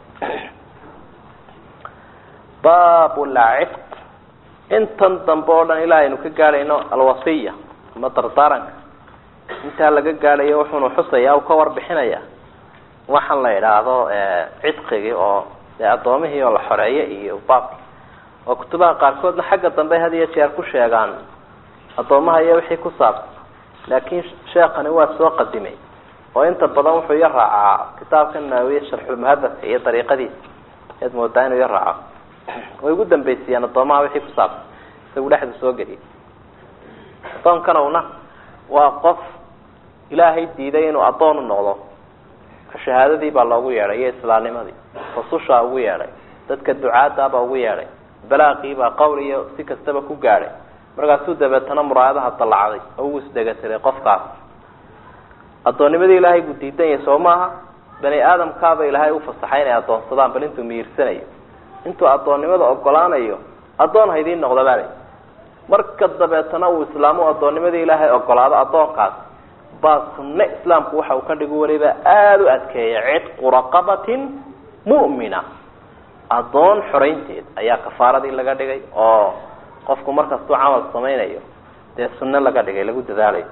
bab lcifq intan dambe oo dhan ilaa aynu ka gaadhayno alwasiya ama dardaaranka intaa laga gaadhayo wuxuunu xusaya u ka warbixinaya waxaan la idhaahdo cidqigii oo dee addoomihii oo la xoreeye iyo baabki oo kutubaha qaarkoodna xagga dambe had iyo jeer ku sheegaan addoomaha iyo wixii ku saabsan laakiin sheekani waa soo qadimay oo inta badan wuxuu ya raacaa kitaabka naawiye sharxulmuhadafka iyo dariiqadiisa ayaad moodaa inuu ya raaco way ugu dambaysiiyaan addoomaha wixii ku saabsan isagu dhexdu soo geliyay addoonkana una waa qof ilaahay diiday inuu addoon u noqdo ka shahaadadii baa loogu yeedhay iyo islaamnimadii rasushaa ugu yeedhay dadka ducaadaabaa ugu yeedhay balaaqiibaa qowl iyo si kastaba ku gaadhay markaasuu dabeetana muraayadaha dallacday oo uu isdhegatiray qofkaas addoonnimadii ilaahay buu diidan yahay soo maaha bani aadamkaaba ilaahay ufasaxay inay addoonsadaan bal intuu miirsanayo intuu addoonnimada ogolaanayo addoon ha idiin noqda baa marka dabeetana uu islaamu addoonnimadii ilaahay ogolaado addoonkaas baa sunne islaamku waxa uu ka dhigu waliba aada u adkeeya cidqu raqabatin mu'mina addoon xoraynteed ayaa kafaaradii laga dhigay oo qofku markastuu camal samaynayo dee sunne laga dhigay lagu dadaalayo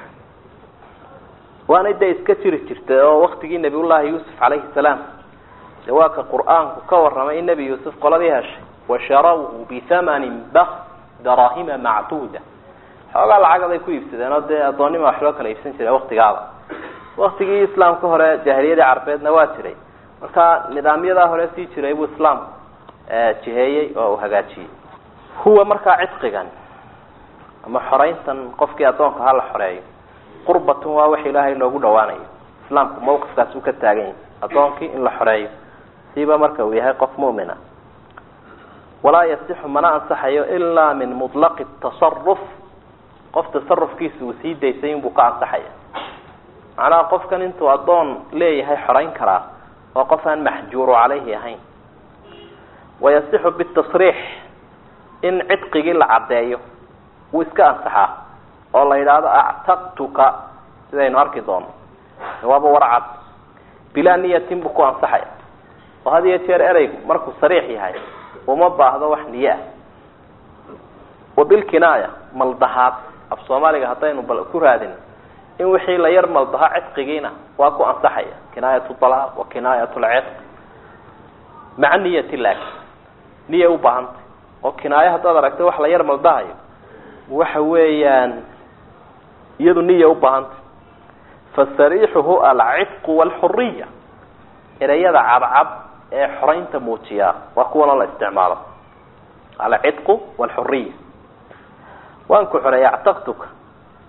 waana dee iska jiri jirtay oo waktigii nabiyullaahi yuusuf calayhi salaam de waa ka qur-aanku ka warramay in nebi yuusuf qoladii heshay washarawhu bihamanin bak darahima macduuda xoogaa lacagad ay ku iibsadeen oo dee addoonnima wax loo kala iibsan jiray waktigaaba waktigii islaamka hore jaahiliyadii carbeedna waa jiray marka nidaamyadaa hore sii jiray buu islaamku jiheeyey oo uu hagaajiyey huwa markaa cidqigan ama xorayntan qofkii addoonka ha la xoreeyo qurbatun waa wax ilaahay loogu dhawaanayo islaamku mawqifkaas uu ka taagan yahay addoonkii in la xoreeyo siiba marka uu yahay qof mu'mina walaa yasixu mana ansaxayo ilaa min mutlaqi tasaruf qof tasarufkiisa uu sii daysay inbuu ka ansaxaya macnaha qofkan intuu addoon leeyahay xorayn karaa oo qof aan maxjuuru calayhi ahayn wayasixu bitasriix in cidqigii la caddeeyo wuu iska ansaxaa oo la yidhaahdo actaqtuka sidaynu arki doono waaba warcad bilaa niyatin buu ku ansaxaya oo had iyo jeer ereygu markuu sariix yahay uma baahdo wax niye ah wa bilkinaaya maldahaad af soomaaliga haddaynu bal ku raadin in wixii la yar maldaha cidqigiina waa ku ansaxaya kinaayat alaaq wa kinaayat lcidq maca niyati laakin niya ubaahantay oo kinaayo haddaad aragtay wax la yar maldahayo waxa weeyaan iyadu niya ubaahantay fasariixuhu alcidqu walxuriya ereyada cadcad ee xoraynta muujiyaa waa kuwanoo la isticmaalo alcidqu walxuriya waan ku xoreeyay actaqtuka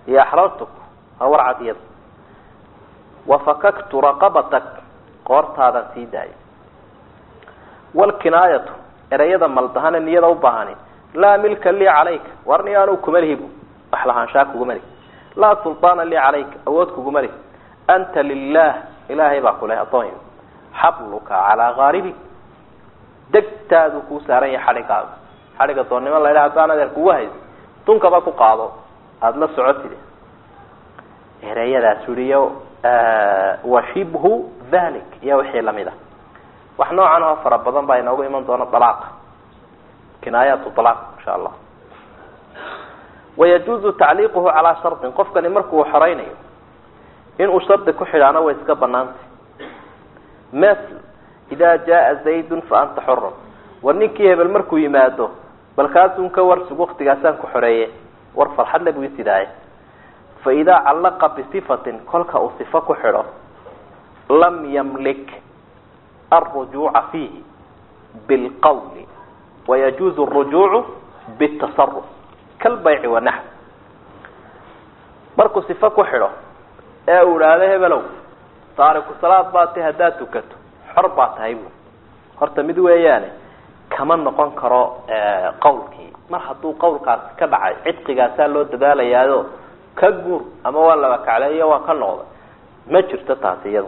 iyo axrartuk waa warcad iyada wafakaktu raqabatak qoortaadaan sii daayay walkinaayatu ereyada maldahane niyada u baahani laa milka lii calayka warni anuu kuma lihibu wax lahaanshaa kuguma lihi laa sulطaana lii calayka awood kuguma lihi anta lilah ilaahay baa kuleh adoon xabluka calaa kaaribi degtaadu kuu saaran yahay xadhigaaga xadhiga doonnimo la ydhaha haddaan adeer kugu hayso dunkaba ku qaado aada la socotide ereyadaas uriyo washibhu dhalik iyo wixii lamid a wax noocan oo fara badan baa inoogu iman doona dalaaqa kinaayaatu dalaaq insha allah wayajuuzu tacliiquhu calaa shardin qofkani markuu xoreynayo inuu shardi ku xidhaano way iska banaantay ml ida jaa zaydun fa anta xurun war ninkii hebel markuu yimaado bal kaasun ka warsug waktigaasaan ku xoreeye war farxadle buu isidaaye fa idaa callaqa bisifatin kolka uu sifo ku xidho lam yamlik alrujuuca fiihi bilqawli wayajuuzu alrujuucu bitasaruf kalbayci wanaxw markuu sifo ku xidho ee uu idhaahdo hebelow taariku salaad baa ti haddaad tukato xor baa tahay bu horta mid weeyaane kama noqon karo qawlkii mar hadduu qawlkaasi ka dhacay cidqigaasaa loo dadaalayaayo ka guur ama waa laba kacleeyo waa ka noqday ma jirto taasi iyada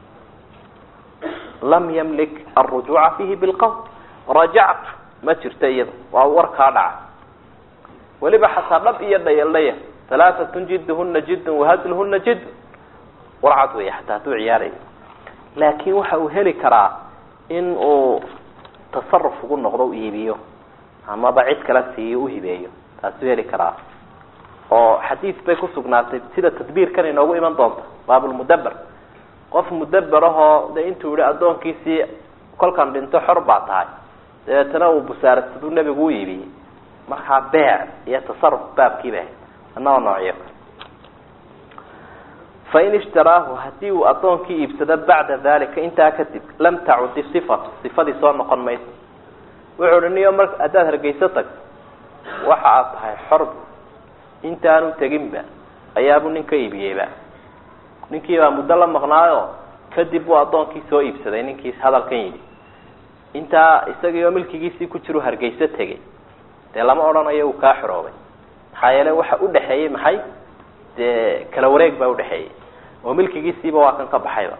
lam yamlik alrujuuca fiihi bilqawl rajactu ma jirto iyada waa warkaa dhaca weliba xataa dhab iyo dhayaldhaya halaaatun jidduhuna jiddun wahadluhuna jiddun warcad wey xataa hadduu ciyaarayo laakin waxa uu heli karaa in uu tasaruf ugu noqdo u iibiyo amaba cid kala siiyo uhibeeyo taasuu heli karaa oo xadiis bay kusugnaatay sida tadbiirkan inoogu iman doonta baabulmudaber qof mudaber ahoo de intuu yihi addoonkiisii kolkan dhinto xor baa tahay dabeetana uu busaarasaduu nebigu u iibiyey markaa beec iyo tasaruf baabkiiba ahayd anagoo noocyo fain ishtaraahu hadii uu addoonkii iibsado bacda dalika intaa kadib lam tacudi sifatu sifadii soo noqon mayso wuxuu hi niyo mar haddaad hargeyso tagto waxa aad tahay xorb intaanu teginba ayaabuu nin ka iibiyeyba ninkiibaa muddo la maqnaayo kadib buu addoonkii soo iibsaday ninkii hadalkan yidhi intaa isagiioo milkigiisii ku jiru hargeyso tegay dee lama odhanayo uu kaa xoroobay maxaa yeele waxa udhaxeeyey maxay dee kala wareeg baa udhaxeeyey oo milkigiisiiba waa kan ka baxayba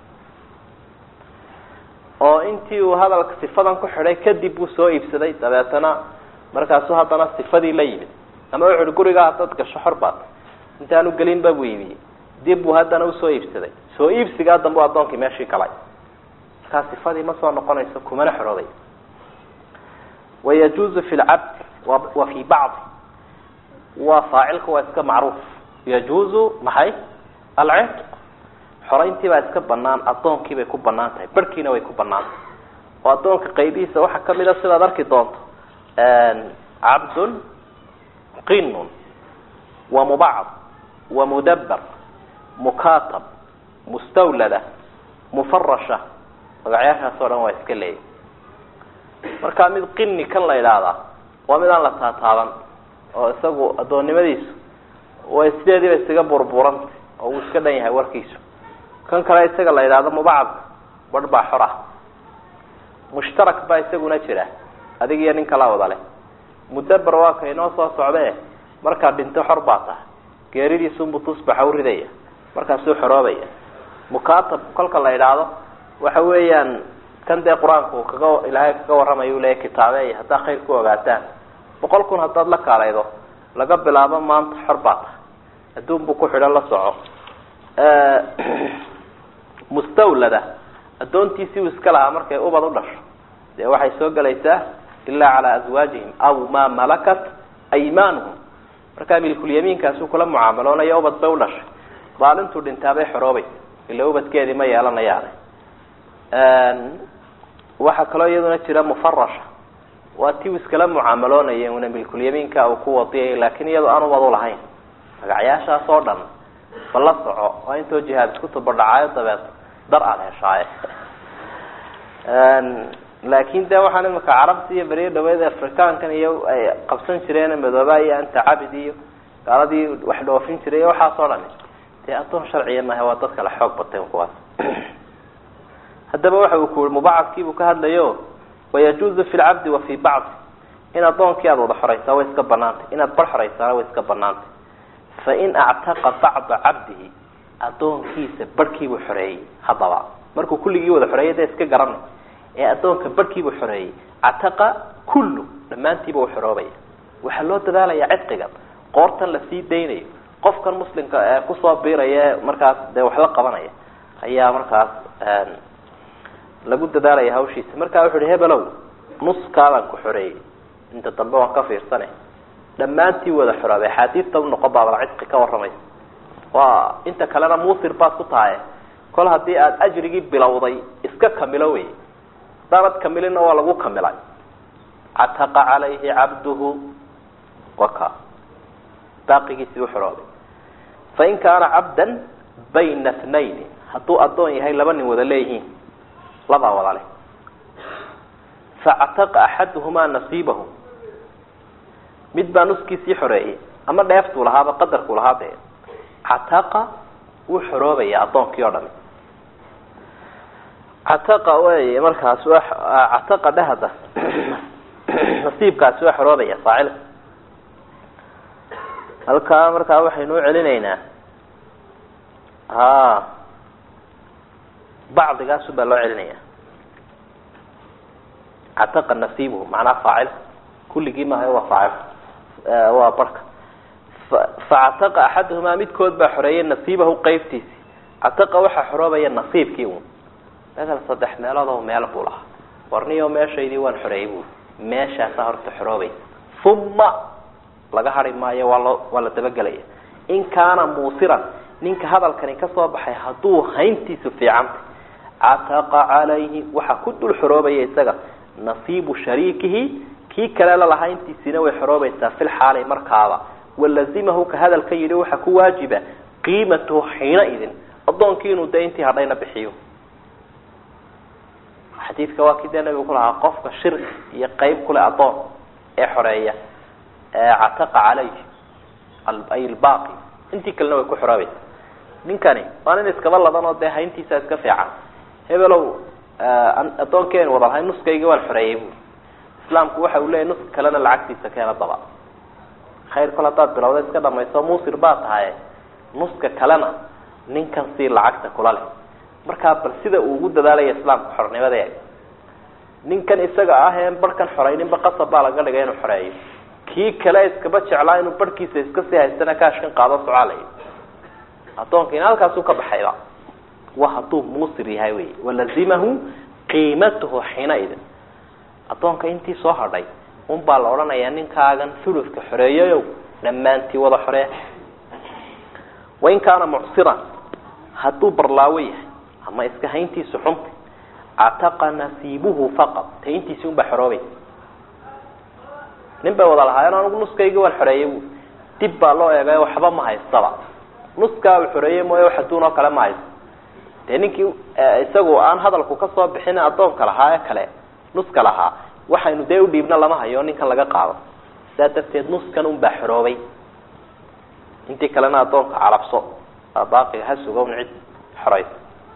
oo intii uu hadalka sifadan ku xidhay kadib buu soo iibsaday dabeetana markaasuu haddana sifadii la yimid ama wuxu uhi gurigaa haddaad gasho xor baad intaanu gelinba buu iibiyey dib buu haddana usoo iibsaday soo iibsigaa dambe u addoonkii meeshii galay markaa sifadii ma soo noqonayso kumana xorooday wayajuuzu fi lcabdi wa fi bacdi waa faacilka waa iska macruuf yajuuzu maxay alcitq xorayntii baa iska banaan addoonkii bay ku banaan tahay barhkiina way ku banaan tahay oo addoonka qaybihiisa waxaa kamid a sidaad arki doonto cabdun qinun wa mubacd wa mudaber mukatab mustawlada mufarasha magacyaashaas oo dhan waa iska leeyahy markaa mid qini kan la idhaahdaa waa mid aan la taataaban oo isagu addoonnimadiisu way sideediiba isaga burburanta oo uu iska dhan yahay warkiisu kan kale isaga la yidhaahdo mubacadka barh baa xor ah mushtarak baa isaguna jira adig iyo nin kala wada leh mudaber waa ka inoo soo socdee markaad dhinto xor baa tahay geeridiisunbu tusbaxa u ridaya markaasuu xoroobaya mukatab kolka la idhaahdo waxa weeyaan kan dee qur-aanku kaga ilaahay kaga warramayo uleeya kitaabeeya haddaa khayr ku ogaataan boqol kun haddaad la kaalaydo laga bilaabo maanta xor baa tahay adduun buu ku xidhan la soco mustawlada addoontiisii uu iska lahaa markay ubad u dhasho dee waxay soo gelaysaa ilaa calaa aswaajihim aw maa malakat aymaanuhum markaa milkulyamiinkaasuu kula mucaamaloonaya ubad bay u dhashay maalintuu dhintaabay xoroobaysa ila ubadkeedii ma yeelanayaane waxaa kaloo iyaduna jira mufarasha waa ti uu iskala mucaamaloonaya una milkulyamiinka uu ku wadiyay laakiin iyadoo aan ubad u lahayn magacyaashaas oo dhan ba la soco waa intoo jihaad isku tabadhacaayo dabeed dar aada heshaaye laakin de waxaan imika carabta iyo beriyo dhaweed afrikaankan iyo ay qabsan jireen madooba iyo anta cabid iyo gaaladii wax dhoofin jiray waxaas oo dhani dee addoon sharciya maaha waa dad kale xoog bateen kuwaas haddaba waxa uu ku yihi mubacadkiibuu ka hadlayo wayajuuzu fi lcabdi wa fi bacdi in addoonkii aada wada xoraysaa way iska banaantay inaad bar xoraysaana way iska banaantay fain actaqa bacda cabdihi addoonkiisa barhkiibuu xoreeyey haddaba markuu kulligii wada xoreeyay dee iska garanay ee addoonka barhkiibuu xoreeyey cataqa kullu dhammaantiiba uu xoroobaya waxaa loo dadaalayaa cidqiga qoortan lasii daynayo qofkan muslimka ee kusoo biiraya ee markaas dee wax la qabanaya ayaa markaas lagu dadaalaya hawshiisa markaa wuxu uhi hebelow nuskaabaan ku xoreeyey inta dambe waan ka fiirsane dhammaantii wada xoroobay axaadiista unoqon baabal cidqi ka waramaysa waa inta kalena muusir baad ku tahay kol haddii aada ajrigii bilowday iska kamilo wey hadaanad kamilina waa lagu kamilay cataqa calayhi cabduhu waka baaqigiisii u xoroobay fain kaana cabdan bayna tnayni hadduu addoon yahay laba nin wada leeyihiin labaa wada leh factaqa axaduhumaa nasiibahu mid baa nuskiisii xoreeyey ama dheeftuu lahaaba qadarkuu lahaa dee cataqa wuu xoroobaya addoonkii oo dhami cataqa wey markaas cataqa dhehada nasiibkaasi waa xoroobaya faacilka halkaa markaa waxaynu u celinaynaa ha bacdigaasu baa loo celinaya cataqa nasiibuhu macnaha faacilka kulligii maaha waa faacil waa barhka facataqa axaduhumaa midkood baa xoreeyay nasiibahu qeybtiisi cataqa waxaa xoroobaya nasiibkii un maala saddex meelood oo meel buu lahaa warniyo meeshaydii waan xoreeyey bu meeshaasaa horta xoroobay uma laga hari maayo waa loo waa la dabagelaya in kaana muusiran ninka hadalkani kasoo baxay hadduu hayntiisu fiicantay cataqa calayhi waxaa ku dul xoroobaya isaga nasiibu shariikihi kii kale lalahaa intiisina way xoroobaysaa fil xaali markaaba walazimahu ka hadalka yidhi waxaa ku waajiba qiimatuhu xiina idin addoonkii inuu dee intii hadhayna bixiyo xadiidka waa kii dee nabigu ku lahaa qofka shirki iyo qeyb kule addoon ee xoreeya cataqa calayhi ay lbaaqi intii kalena way ku xoroobaysa ninkani waa nin iskaba ladan oo dee hayntiisa iska fiican hebelow addoonkeenu wada lahay nuskayga waan xoreeyey bu islaamku waxa uu leeyahy nuska kalena lacagtiisa keena daba khayr kol haddaad bilowda iska dhamayso muusir baa tahaye nuska kalena ninkan sii lacagta kula leh markaa bal sida uu ugu dadaalaya islaamka xornimada ninkan isaga ah een barhkan xorayninba qasab baa laga dhigay inuu xoreeyo kii kale iskaba jeclaa inuu barhkiisa iska sii haystana kaashkan qaado socaalay addoonkiina halkaasuu ka baxayba wa hadduu muusir yahay wey walazimahu qiimatuhu xiina idin addoonka intii soo hadhay un baa la odhanayaa ninkaagan thuluska xoreeyayow dhammaantii wada xoree wain kaana mucsiran hadduu barlaawo yahay ama iska hayntiisu xunta cataqa nasiibuhu faqad ta intiisi un baa xoroobaysa nin bay wada lahaayeen anugu nuskayga waan xoreeyey bu dib baa loo eegay waxba ma haystaba nuskaa uu xoreeyey mooye wax adduun oo kale ma haysto dee ninkii isagu aan hadalku kasoo bixin addoonka lahaa ee kale nuska lahaa waxaynu dee udhiibna lama hayo ninkan laga qaado sidaa darteed nuskan un baa xoroobay intii kalena addoonka calabso baaqiga ha suga un cid xoraysa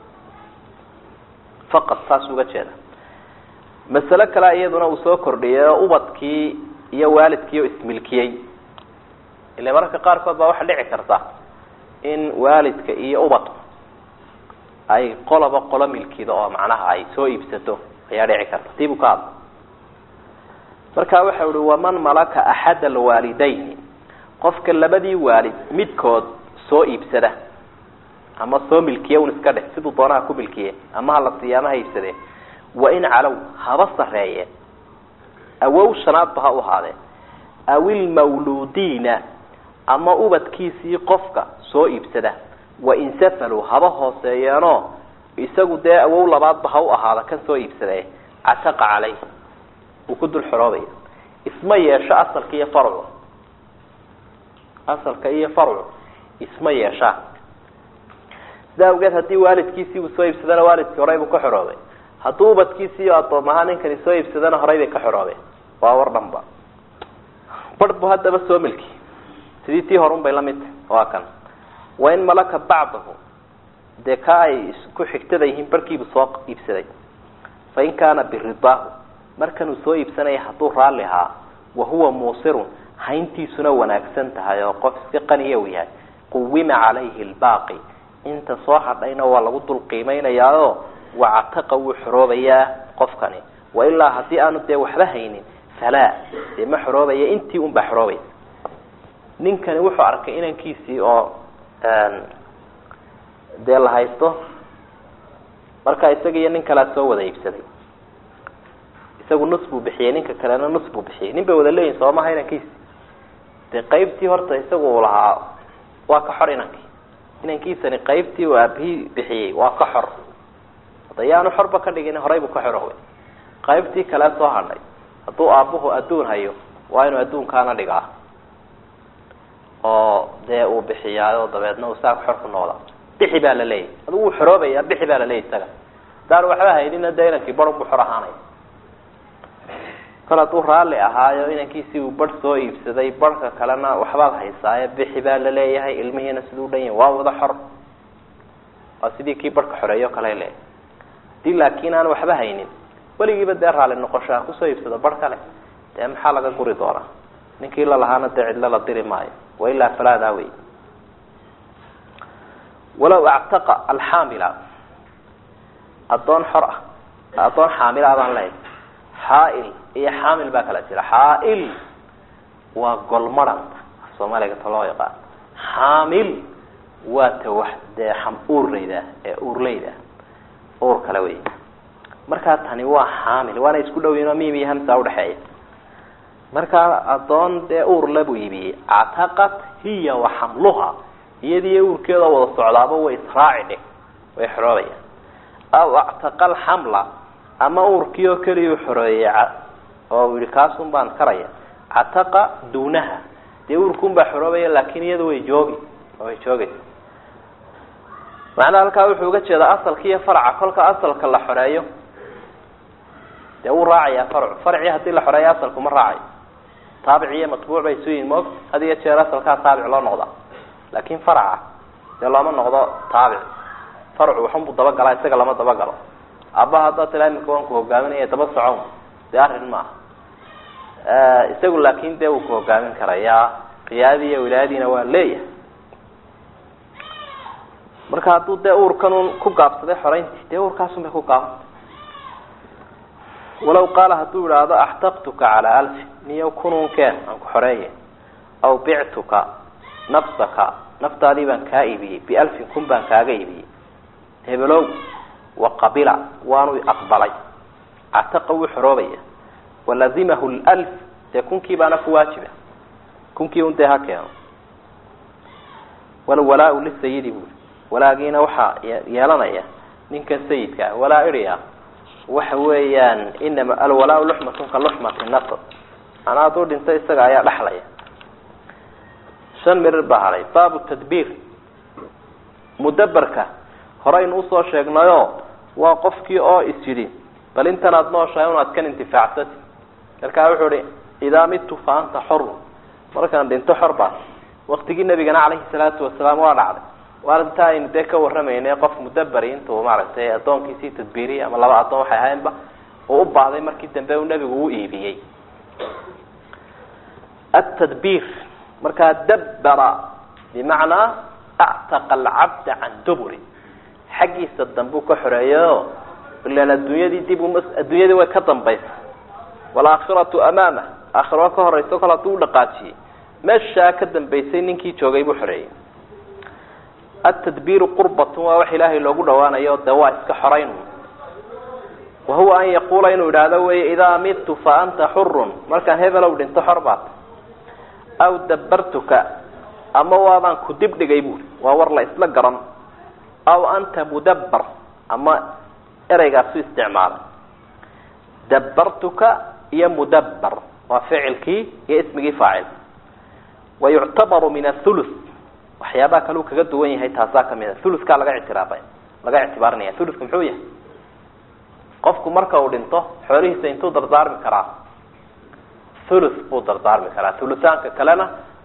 faqad saas uga jeeda masale kale iyaduna uu soo kordhiyay oo ubadkii iyo waalidkii oo ismilkiyey ile mararka qaarkood baa waxaa dhici karta in waalidka iyo ubadku ay qoloba qolo milkido oo macnaha ay soo iibsato ayaa dhici karta tii buu ka hadla marka waxa uhi waman malaka axad alwaalidayni qofka labadii waalid midkood soo iibsada ama soo milkiye un iska dheh siduu doonaha ku milkiye ama hala siiya ama ha iibsadee wain calow haba sareeyeen awow shanaadba ha u ahaadeen aw ilmawluudiina ama ubadkiisii qofka soo iibsada wain safaluu haba hooseeyeenoo isagu dee awow labaadba ha u ahaada kan soo iibsadee cataqa caleyh uu ku dul xoroobaya isma yeesho asalka iyo farcu asalka iyo farcu isma yeeshaan sidaa awgeed haddii waalidkiisii uu soo iibsadana waalidkii horey buu ka xoroobay hadduu ubadkiisii iyo addoom ahaa ninkani soo iibsadana horey bay ka xoroobeen waa war dhanba bar buu haddaba soo milki sidii tii horun bay la mid tahay waa kan wain malaka bacdahu dee ka ay isku xigtada yihiin barkiibu soo iibsaday fain kaana biridaahu markanuu soo iibsanaya hadduu raalli ahaa wahuwa muusirun hayntiisuna wanaagsan tahay oo qof iska qaniya u yahay quwima calayhi lbaaqi inta soo hadhayna waa lagu dul qiimaynayaao wacataqa wuu xoroobayaa qofkani wailaa haddii aanu dee waxba haynin falaa dee ma xoroobaya intii un baa xoroobaysa ninkani wuxuu arkay inankiisii oo dee la haysto marka isaga iyo nin kalea soo wada iibsaday isagu nus buu bixiyey ninka kalena nus buu bixiyey nin bay wada leeyihin soomaha inankiisi dee qaybtii horta isagu uu lahaa waa ka xor inankii inankiisani qaybtii uu aabihii bixiyey waa ka xor hadayaanu xorba ka dhigin horay buu ka xoroobay qaybtii kale soo hadhay hadduu aabuhu adduun hayo waa inuu adduunkaana dhigaa oo dee uu bixiyaayo dabeedna uu saaka xor ku noqda bixi baa la leeyahy adigu wuu xoroobaya bixi baa la leeyahy isaga hadaan waxba haynina dee inankii barun buu xor ahaanaya kol hadduu raalli ahaayo inankiisii uu bar soo iibsaday barhka kalena waxbaad haysaaye bixi baa la leeyahay ilmihiina siduu dhan yahay waa wada xor waa sidii kii barhka xoreeyo kale leeyahay hadii laakiin aan waxba haynin weligiiba dee raalli noqoshaa kusoo iibsado bar kale dee maxaa laga guri doonaa ninkii lalahaana dee cidlo la diri maayo wailaa falaadaa wey walaw actaqa alxaamila addoon xor ah addoon xaamila adaan lehay xaail iyo xaamil baa kala jira xaail waa golmaranta soomaaliga ta loo yaqaan xaamil waa ta wax dee uurleyda ee uurleyda uur kale wey markaa tani waa xaamil waana isku dhow yihin oo mim iyo hamsa udhexeeya markaa addoon dee uur labuu iibiyey cataqat hiya wa xamluha iyadiiyo uurkeeda wada socdaaba way israaci dhig way xoroobayaan aw actaqa alxamla ama uurkii oo keliya xoreeyey oo yihi kaasun baan karaya cataqa duunaha dee uurkuun baa xoroobaya laakin iyada way joogi way joogaysa macnaha halkaa wuxuu uga jeedaa asalka iyo farca kolka asalka la xoreeyo dee wuu raacayaa farcu farcii hadii la xoreeyo asalku ma raacayo taabic iyo matbuuc bay isu yihin moog had iyo jeer asalkaa taabic loo noqdaa laakin farca dee looma noqdo taabic farcu waxunbuu dabagalaa isaga lama dabagalo aabbaha haddaad tila imika waan ku hogaaminaya daba socon dee arrin maaha isagu laakin dee wuu ku hogaamin karayaa qiyaadadii iyo wilaayadiina waa leeyahay marka hadduu dee uurkanun ku gaabsaday xoreyntii dee uurkaasun bay ku gaabantay walaw qaala hadduu idhaahdo axtaqtuka calaa alfi niyo kununkeen aan ku xoreeye aw bictuka nafsaka naftaadii baan kaa iibiyey bialfin kun baan kaaga iibiyey hebelow waqabila waanu aqbalay cataqa wuu xoroobaya walazimahu lf dee kunkii baana ku waajiba kunkii un dee ha keeno walwalaa lisayidi bui walaagiina waxaa yeelanaya ninkan sayidka ah walaa iria waxa weeyaan inama alwalaa luxmatun ka luxmati nasab manaa hadduu dhinto isaga ayaa dhexlaya shan mirir baa hadhay baabu tadbiir mudaberka horeynu usoo sheegnayo waa qofkii oo is yidhi bal intan aada nooshahay un aad kan intifaacsati markaa wuxuu ihi idaa midtu fa anta xorun markaan dhinto xor baa waktigii nabigana calayhi salaatu wasalaam waa dhacday waa inta aynu dee ka warramaynay qof mudaberi intuu maaragtay addoonkiisii tadbiiriyey ama laba addoon waxay ahaynba uu u baahday markii dambe uu nebigu u iibiyey atadbiir markaa dabbara bimacnaa actaqa alcabda can duburi xaggiisa dambuu ka xoreeyayo ilan adduunyadii dib uma adduunyadii way ka dambaysa waalaakhiratu amaama aakhiro ka horeyso kol hadduu u dhaqaajiyey meeshaa ka dambaysay ninkii joogay buu xoreeyey atadbiiru qurbatun waa wax ilaahay loogu dhawaanayo dee waa iska xorayn wa huwa an yaquula inuu idhaahdo wey idaa midtu fa anta xurun markaan hebelow dhinto xor baat aw dabbartuka ama waabaan ku dib dhigay buuri waa war la isla garan aw anta mudabbar ama ereygaasu isticmaalay dabbartuka iyo mudabbar waa ficilkii iyo ismigii faacil wa yuctabaru min athuluth waxyaabaha kale uu kaga duwan yahay taasaa kamid a thuluthkaa laga ictiraafay laga ictibaarinaya thuluthka muxuu yahay qofku marka uu dhinto xoolihiisa intuu dardaarmi karaa thuluth buu dardaarmi karaa thuluthaanka kalena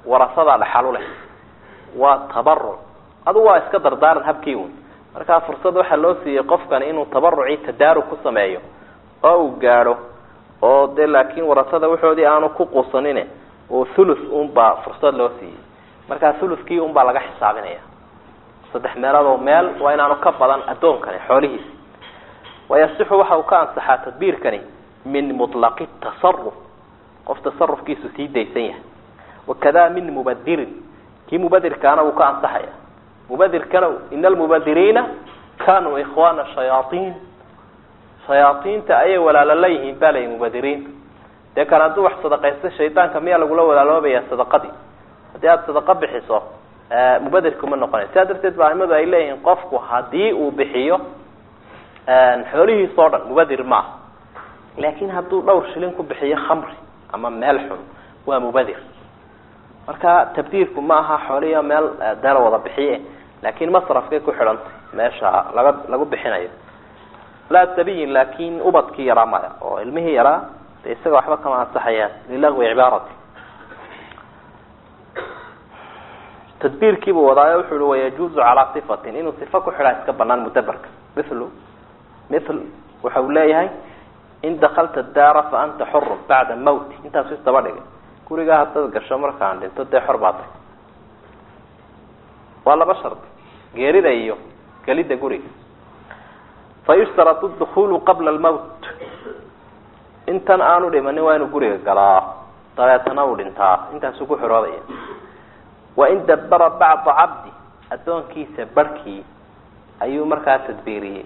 warasadaa dhaxalu leh waa tabaruc adugu waa iska dardaaran habkii un markaa fursad waxaa loo siiyey qofkani inuu tabarucii tadaarug ku sameeyo oo uu gaadho oo dee laakiin warasada waxoodii aanu ku quusanin oo thuluth unbaa fursad loo siiyey markaa thuluthkii unbaa laga xisaabinaya saddex meeloodoo meel waa inaanu ka badan addoonkani xoolihiisi wayasixu waxa uu ka ansaxaa tadbiirkani min mutlaqi tasaruf qof tasarufkiisu sii daysan yahay wakada min mubadirin kii mubadirkaana wuu ka ansaxaya mubadirkana ina almubadiriina kanuu ikhwana shayaaiin shayaaiinta ayay walaalo la yihiin ba layihi mubadiriinta dee kan hadduu wax sadaqaysta shaydaanka miyaa lagula walaaloobaya sadaqadii haddii aada sadaqa bixiso mubadirka ma noqonay sidaa darteed ba aimadu ay leeyihiin qofku hadii uu bixiyo xoolihiis oo dhan mubadir maaha laakin hadduu dhowr shilin ku bixiyo khamri ama meel xun waa mubadir marka tabdiirku ma aha xoolihiio meel dee la wada bixiye laakin masrafkay ku xidhantay meesha laga lagu bixinayo laa sabiyin laakin ubadkii yaraa maya oo ilmihii yaraa de isaga waxba kama ansaxayaan lilagwi cibaarati tadbiirkiibuu wadaayo wuxu uhi wayajuuzu calaa sifatin inuu sifa ku xidhaa iska banaan mudaberka mithlu mithl waxa uu leeyahay in dakalta daara fa anta xurun bacda mawti intaasu isdaba dhigay gurigaa haddaad gasho markaan dhinto dee xor baa tay waa laba shardi geerida iyo gelidda guriga fa yushtaratu dukulu qabla almawt intan aanu dhimanin waa inuu guriga galaa dabeetana uu dhintaa intaasuu ku xiroodaya wain dabara bacda cabdi addoonkiisa barhkii ayuu markaa tadbiiriyey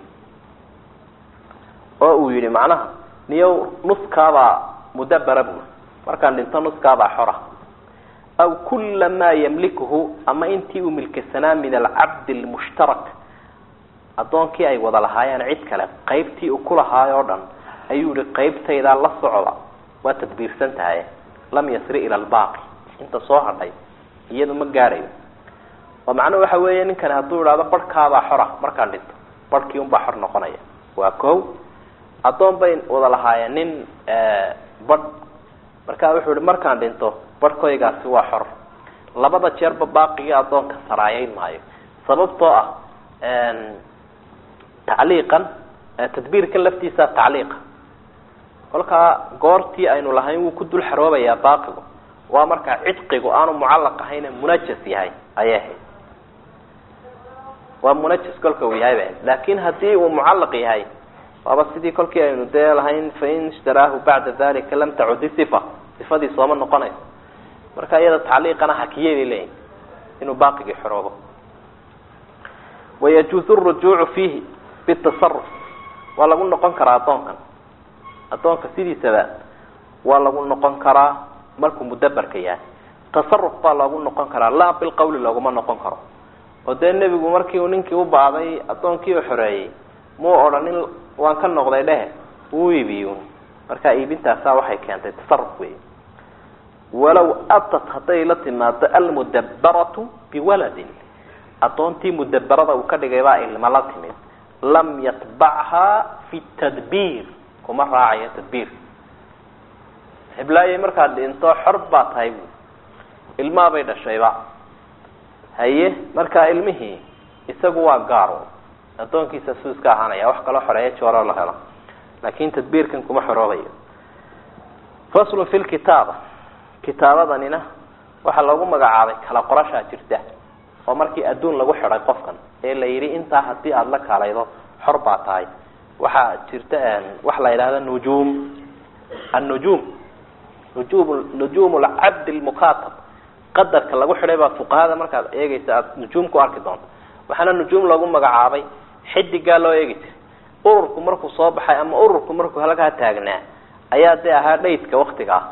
oo uu yihi macnaha niyow nuskaabaa mudabara bui markaan dhinto nuskaabaa xora aw kula maa yamlikuhu ama intii uu milkasanaa min alcabdi lmushtarak addoonkii ay wada lahaayeen cid kale qaybtii uu ku lahaayoo dhan ayuu yihi qaybtaydaa la socda waa tadbiirsan tahay lam yasri ila albaaqi inta soo hadhay iyadu ma gaadhayo oo macnuhu waxa weeye ninkani hadduu idhahdo barhkaabaa xora markaan dhinto barhkii unbaa xor noqonaya waa ko addoon bay wada lahaayeen nin badh markaa wuxuu ihi markaan dhinto barhkoygaasi waa xor labada jeerba baaqigii addoonka saraayeyn maayo sababtoo ah tacliiqan tadbiirkan laftiisa tacliiqa kolkaa goortii aynu lahayn wuu ku dul xaroobayaa baaqigu waa markaa cidqigu aanu mucallaq ahayne munajas yahay ayay ahayd waa munajas kolka uu yahay bay ahayd laakin haddii uu mucallaq yahay waaba sidii kolkii aynu dee lahayn fain ishtaraahu bacda dalika lam tacudi sifa sifadii sooma noqonayso marka iyada tacliiqana hakiyay bay leeyihin inuu baaqigii xoroobo wayajuuzu rujuucu fiihi bitasaruf waa lagu noqon karaa addoonkan addoonka sidiisaba waa lagu noqon karaa markuu mudaberka yahay tasaruf baa loogu noqon karaa laa bilqawli looguma noqon karo oo dee nebigu markii uu ninkii u baaday addoonkii u xoreeyey muu odhanin waan ka noqday dhehe uu iibiyo markaa iibintaasaa waxay keentay tasaruf wey walaw atat hadday la timaado almudabaratu biwaladin addoontii mudaberada uu ka dhigay baa ilma la timid lam yatbachaa fi tadbiir kuma raacayo tadbiir heblaayay markaad dhinto xor baa tahay bu ilmaa bay dhashayba haye markaa ilmihii isagu waa gaaro addoonkiisa suu iska ahaanaya wax kaloo xoreeya jooro la helo laakin tadbiirkan kuma xoroobayo faslun fi lkitaaba kitaabadanina waxaa loogu magacaabay kala qorashaa jirta oo markii adduun lagu xidhay qofkan ee la yidhi intaa hadii aada la kaalaydo xor baa tahay waxaa jirta waxa la yidhahda nujuum annujuum nujum nujuum lcabd lmukatab qadarka lagu xidhay baa fuqahada markaad eegeysa aada nujuum ku arki doonto waxaana nujuum loogu magacaabay xidigaa loo eegi jiray ururku markuu soo baxay ama ururku markuu halkaa taagnaa ayaa dee ahaa dhaydka waktiga ah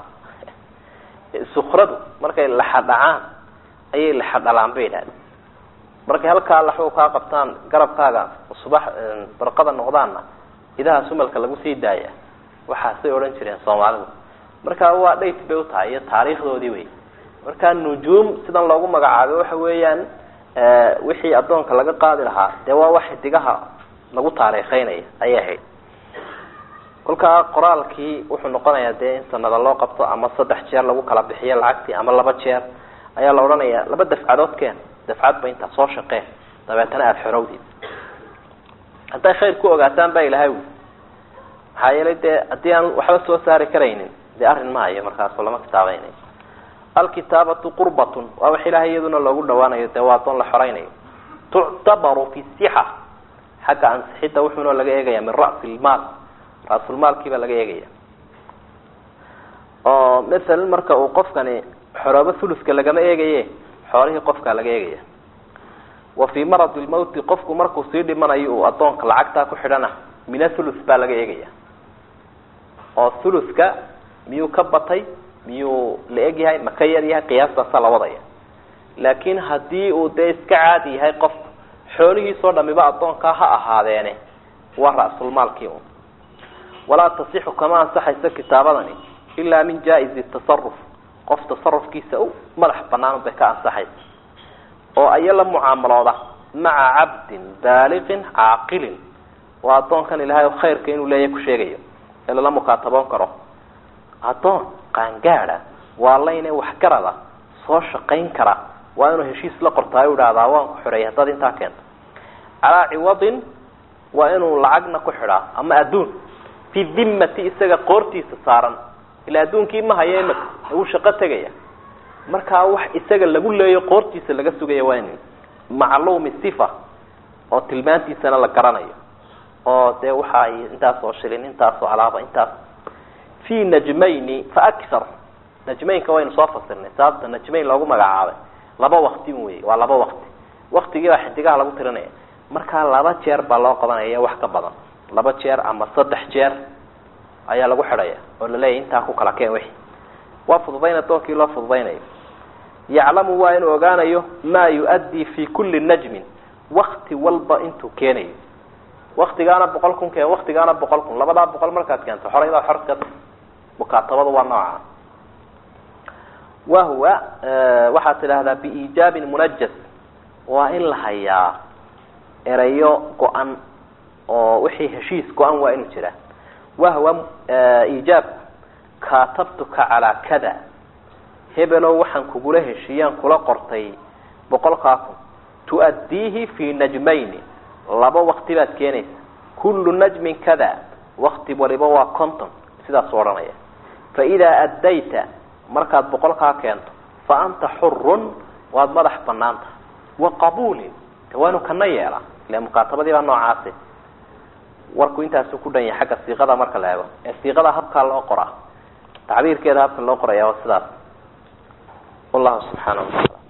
sukradu markay laxadhacaan ayay laxadhalaan bay idhahdeen markay halkaa laxu kaa qabtaan garabkaaga subax barqada noqdaanna idaha sumalka lagu sii daaya waxaasay odhan jireen soomaalidu marka waa dhayt bay utahay iyo taariikhdoodii wey marka nujuum sidan loogu magacaabay waxa weeyaan wixii addoonka laga qaadi lahaa dee waa wax xidigaha lagu taariikheynaya ayay ahayd kolkaa qoraalkii wuxuu noqonayaa dee in sanada loo qabto ama saddex jeer lagu kala bixiyo lacagtii ama laba jeer ayaa la odhanayaa laba dafcadood keen dafcadba intaa soo shaqeen dabeetana aada xorowdid hadday khayr ku ogaataan baa ilahay wi maxaa yeelay dee haddii aan waxba soo saari karaynin dee arrin maayo markaaso lama kitaabaynayo alkitaabatu qurbatun waa wax ilahay iyaduna loogu dhawaanayo dee waa adoon la xoraynayo tuctabaru fi sixa xagga ansixidda wuxuuna laga eegaya min ra'si lmaal ra-sulmaalkiibaa laga eegaya oo masalan marka uu qofkani xoroobo thuluska lagama eegaye xoolihii qofkaa laga eegaya wa fii maradi lmawti qofku markuu sii dhimanayo uu addoonka lacagtaa ku xidhana mina thulus baa laga eegaya oo thuluska miyuu ka batay miyuu la eg yahay ma ka yar yahay qiyaastaasa la wadaya laakiin haddii uu dee iska caadi yahay qofku xoolihiisoo dhamiba addoonkaa ha ahaadeene waa ra-sulmaalkii un walaa tasixu kama ansaxayso kitaabadani ilaa min jaa-izi tasaruf qof tasarufkiisa u madax banaan bay ka ansaxaysa oo aya la mucaamalooda maca cabdin baaliqin caaqilin waa addoonkan ilahay khayrka inuu leeyahay ku sheegayo ee lala mukaataboon karo addoon qaangaada waa layne waxgarada soo shaqayn kara waa inuu heshiis la qortaayo idhaahdaa waan ku xidhay haddaad intaa keento calaa ciwadin waa inuu lacagna ku xidhaa ama adduun fi dimmati isaga qoortiisa saaran ila adduunkii ma hayo imika wuu shaqo tegaya markaa wax isaga lagu leeyo qoortiisa laga sugaya waa in macluumi sifa oo tilmaantiisana la garanayo oo dee waxa intaas oo shilin intaas oo alaaba intaas fi najmayni fa akthar najmaynka waynu soo fasirnay sababta najmayn loogu magacaabay laba wakti wey waa laba wakti waktigii baa xidigaha lagu tirinaya markaa laba jeer baa loo qabanaya wax ka badan laba jeer ama saddex jeer ayaa lagu xidhaya oo laleeyahy intaa ku kala keen wixi waa fududayn adoonkii loo fududaynayo yaclamu waa inuu ogaanayo maa yu-addii fi kulli najmin wakti walba intuu keenayo waktigaana boqol kun keen waktigaana boqol kun labadaa boqol markaad keento xoray baa xor ka mukaatabada waa nooca wahuwa waxaad tidhaahdaa biiijaabin munajas waa in la hayaa erayo go-an oo wixii heshiis go-an waa inuu jiraa wahwa iijaabku kaatabtuka calaa kada hebelow waxaan kugula heshiiyaan kula qortay boqolkaa kun tu'addiihi fi najmayni laba wakti baad keenaysa kullu najmin kada wakti waliba waa conton sidaasuu odhanaya fa idaa addayta markaad boqolkaa keento fa anta xurun waad madax banaanta wa qabuulin de waa inu kana yeela ile mukaatabadii baa noocaasi warku intaasuu ku dhan yahay xagga siiqada marka la eego ee siiqada habkaa loo qoraa tacbiirkeeda habka loo qoraya waa sidaas wallahu subxaana wataala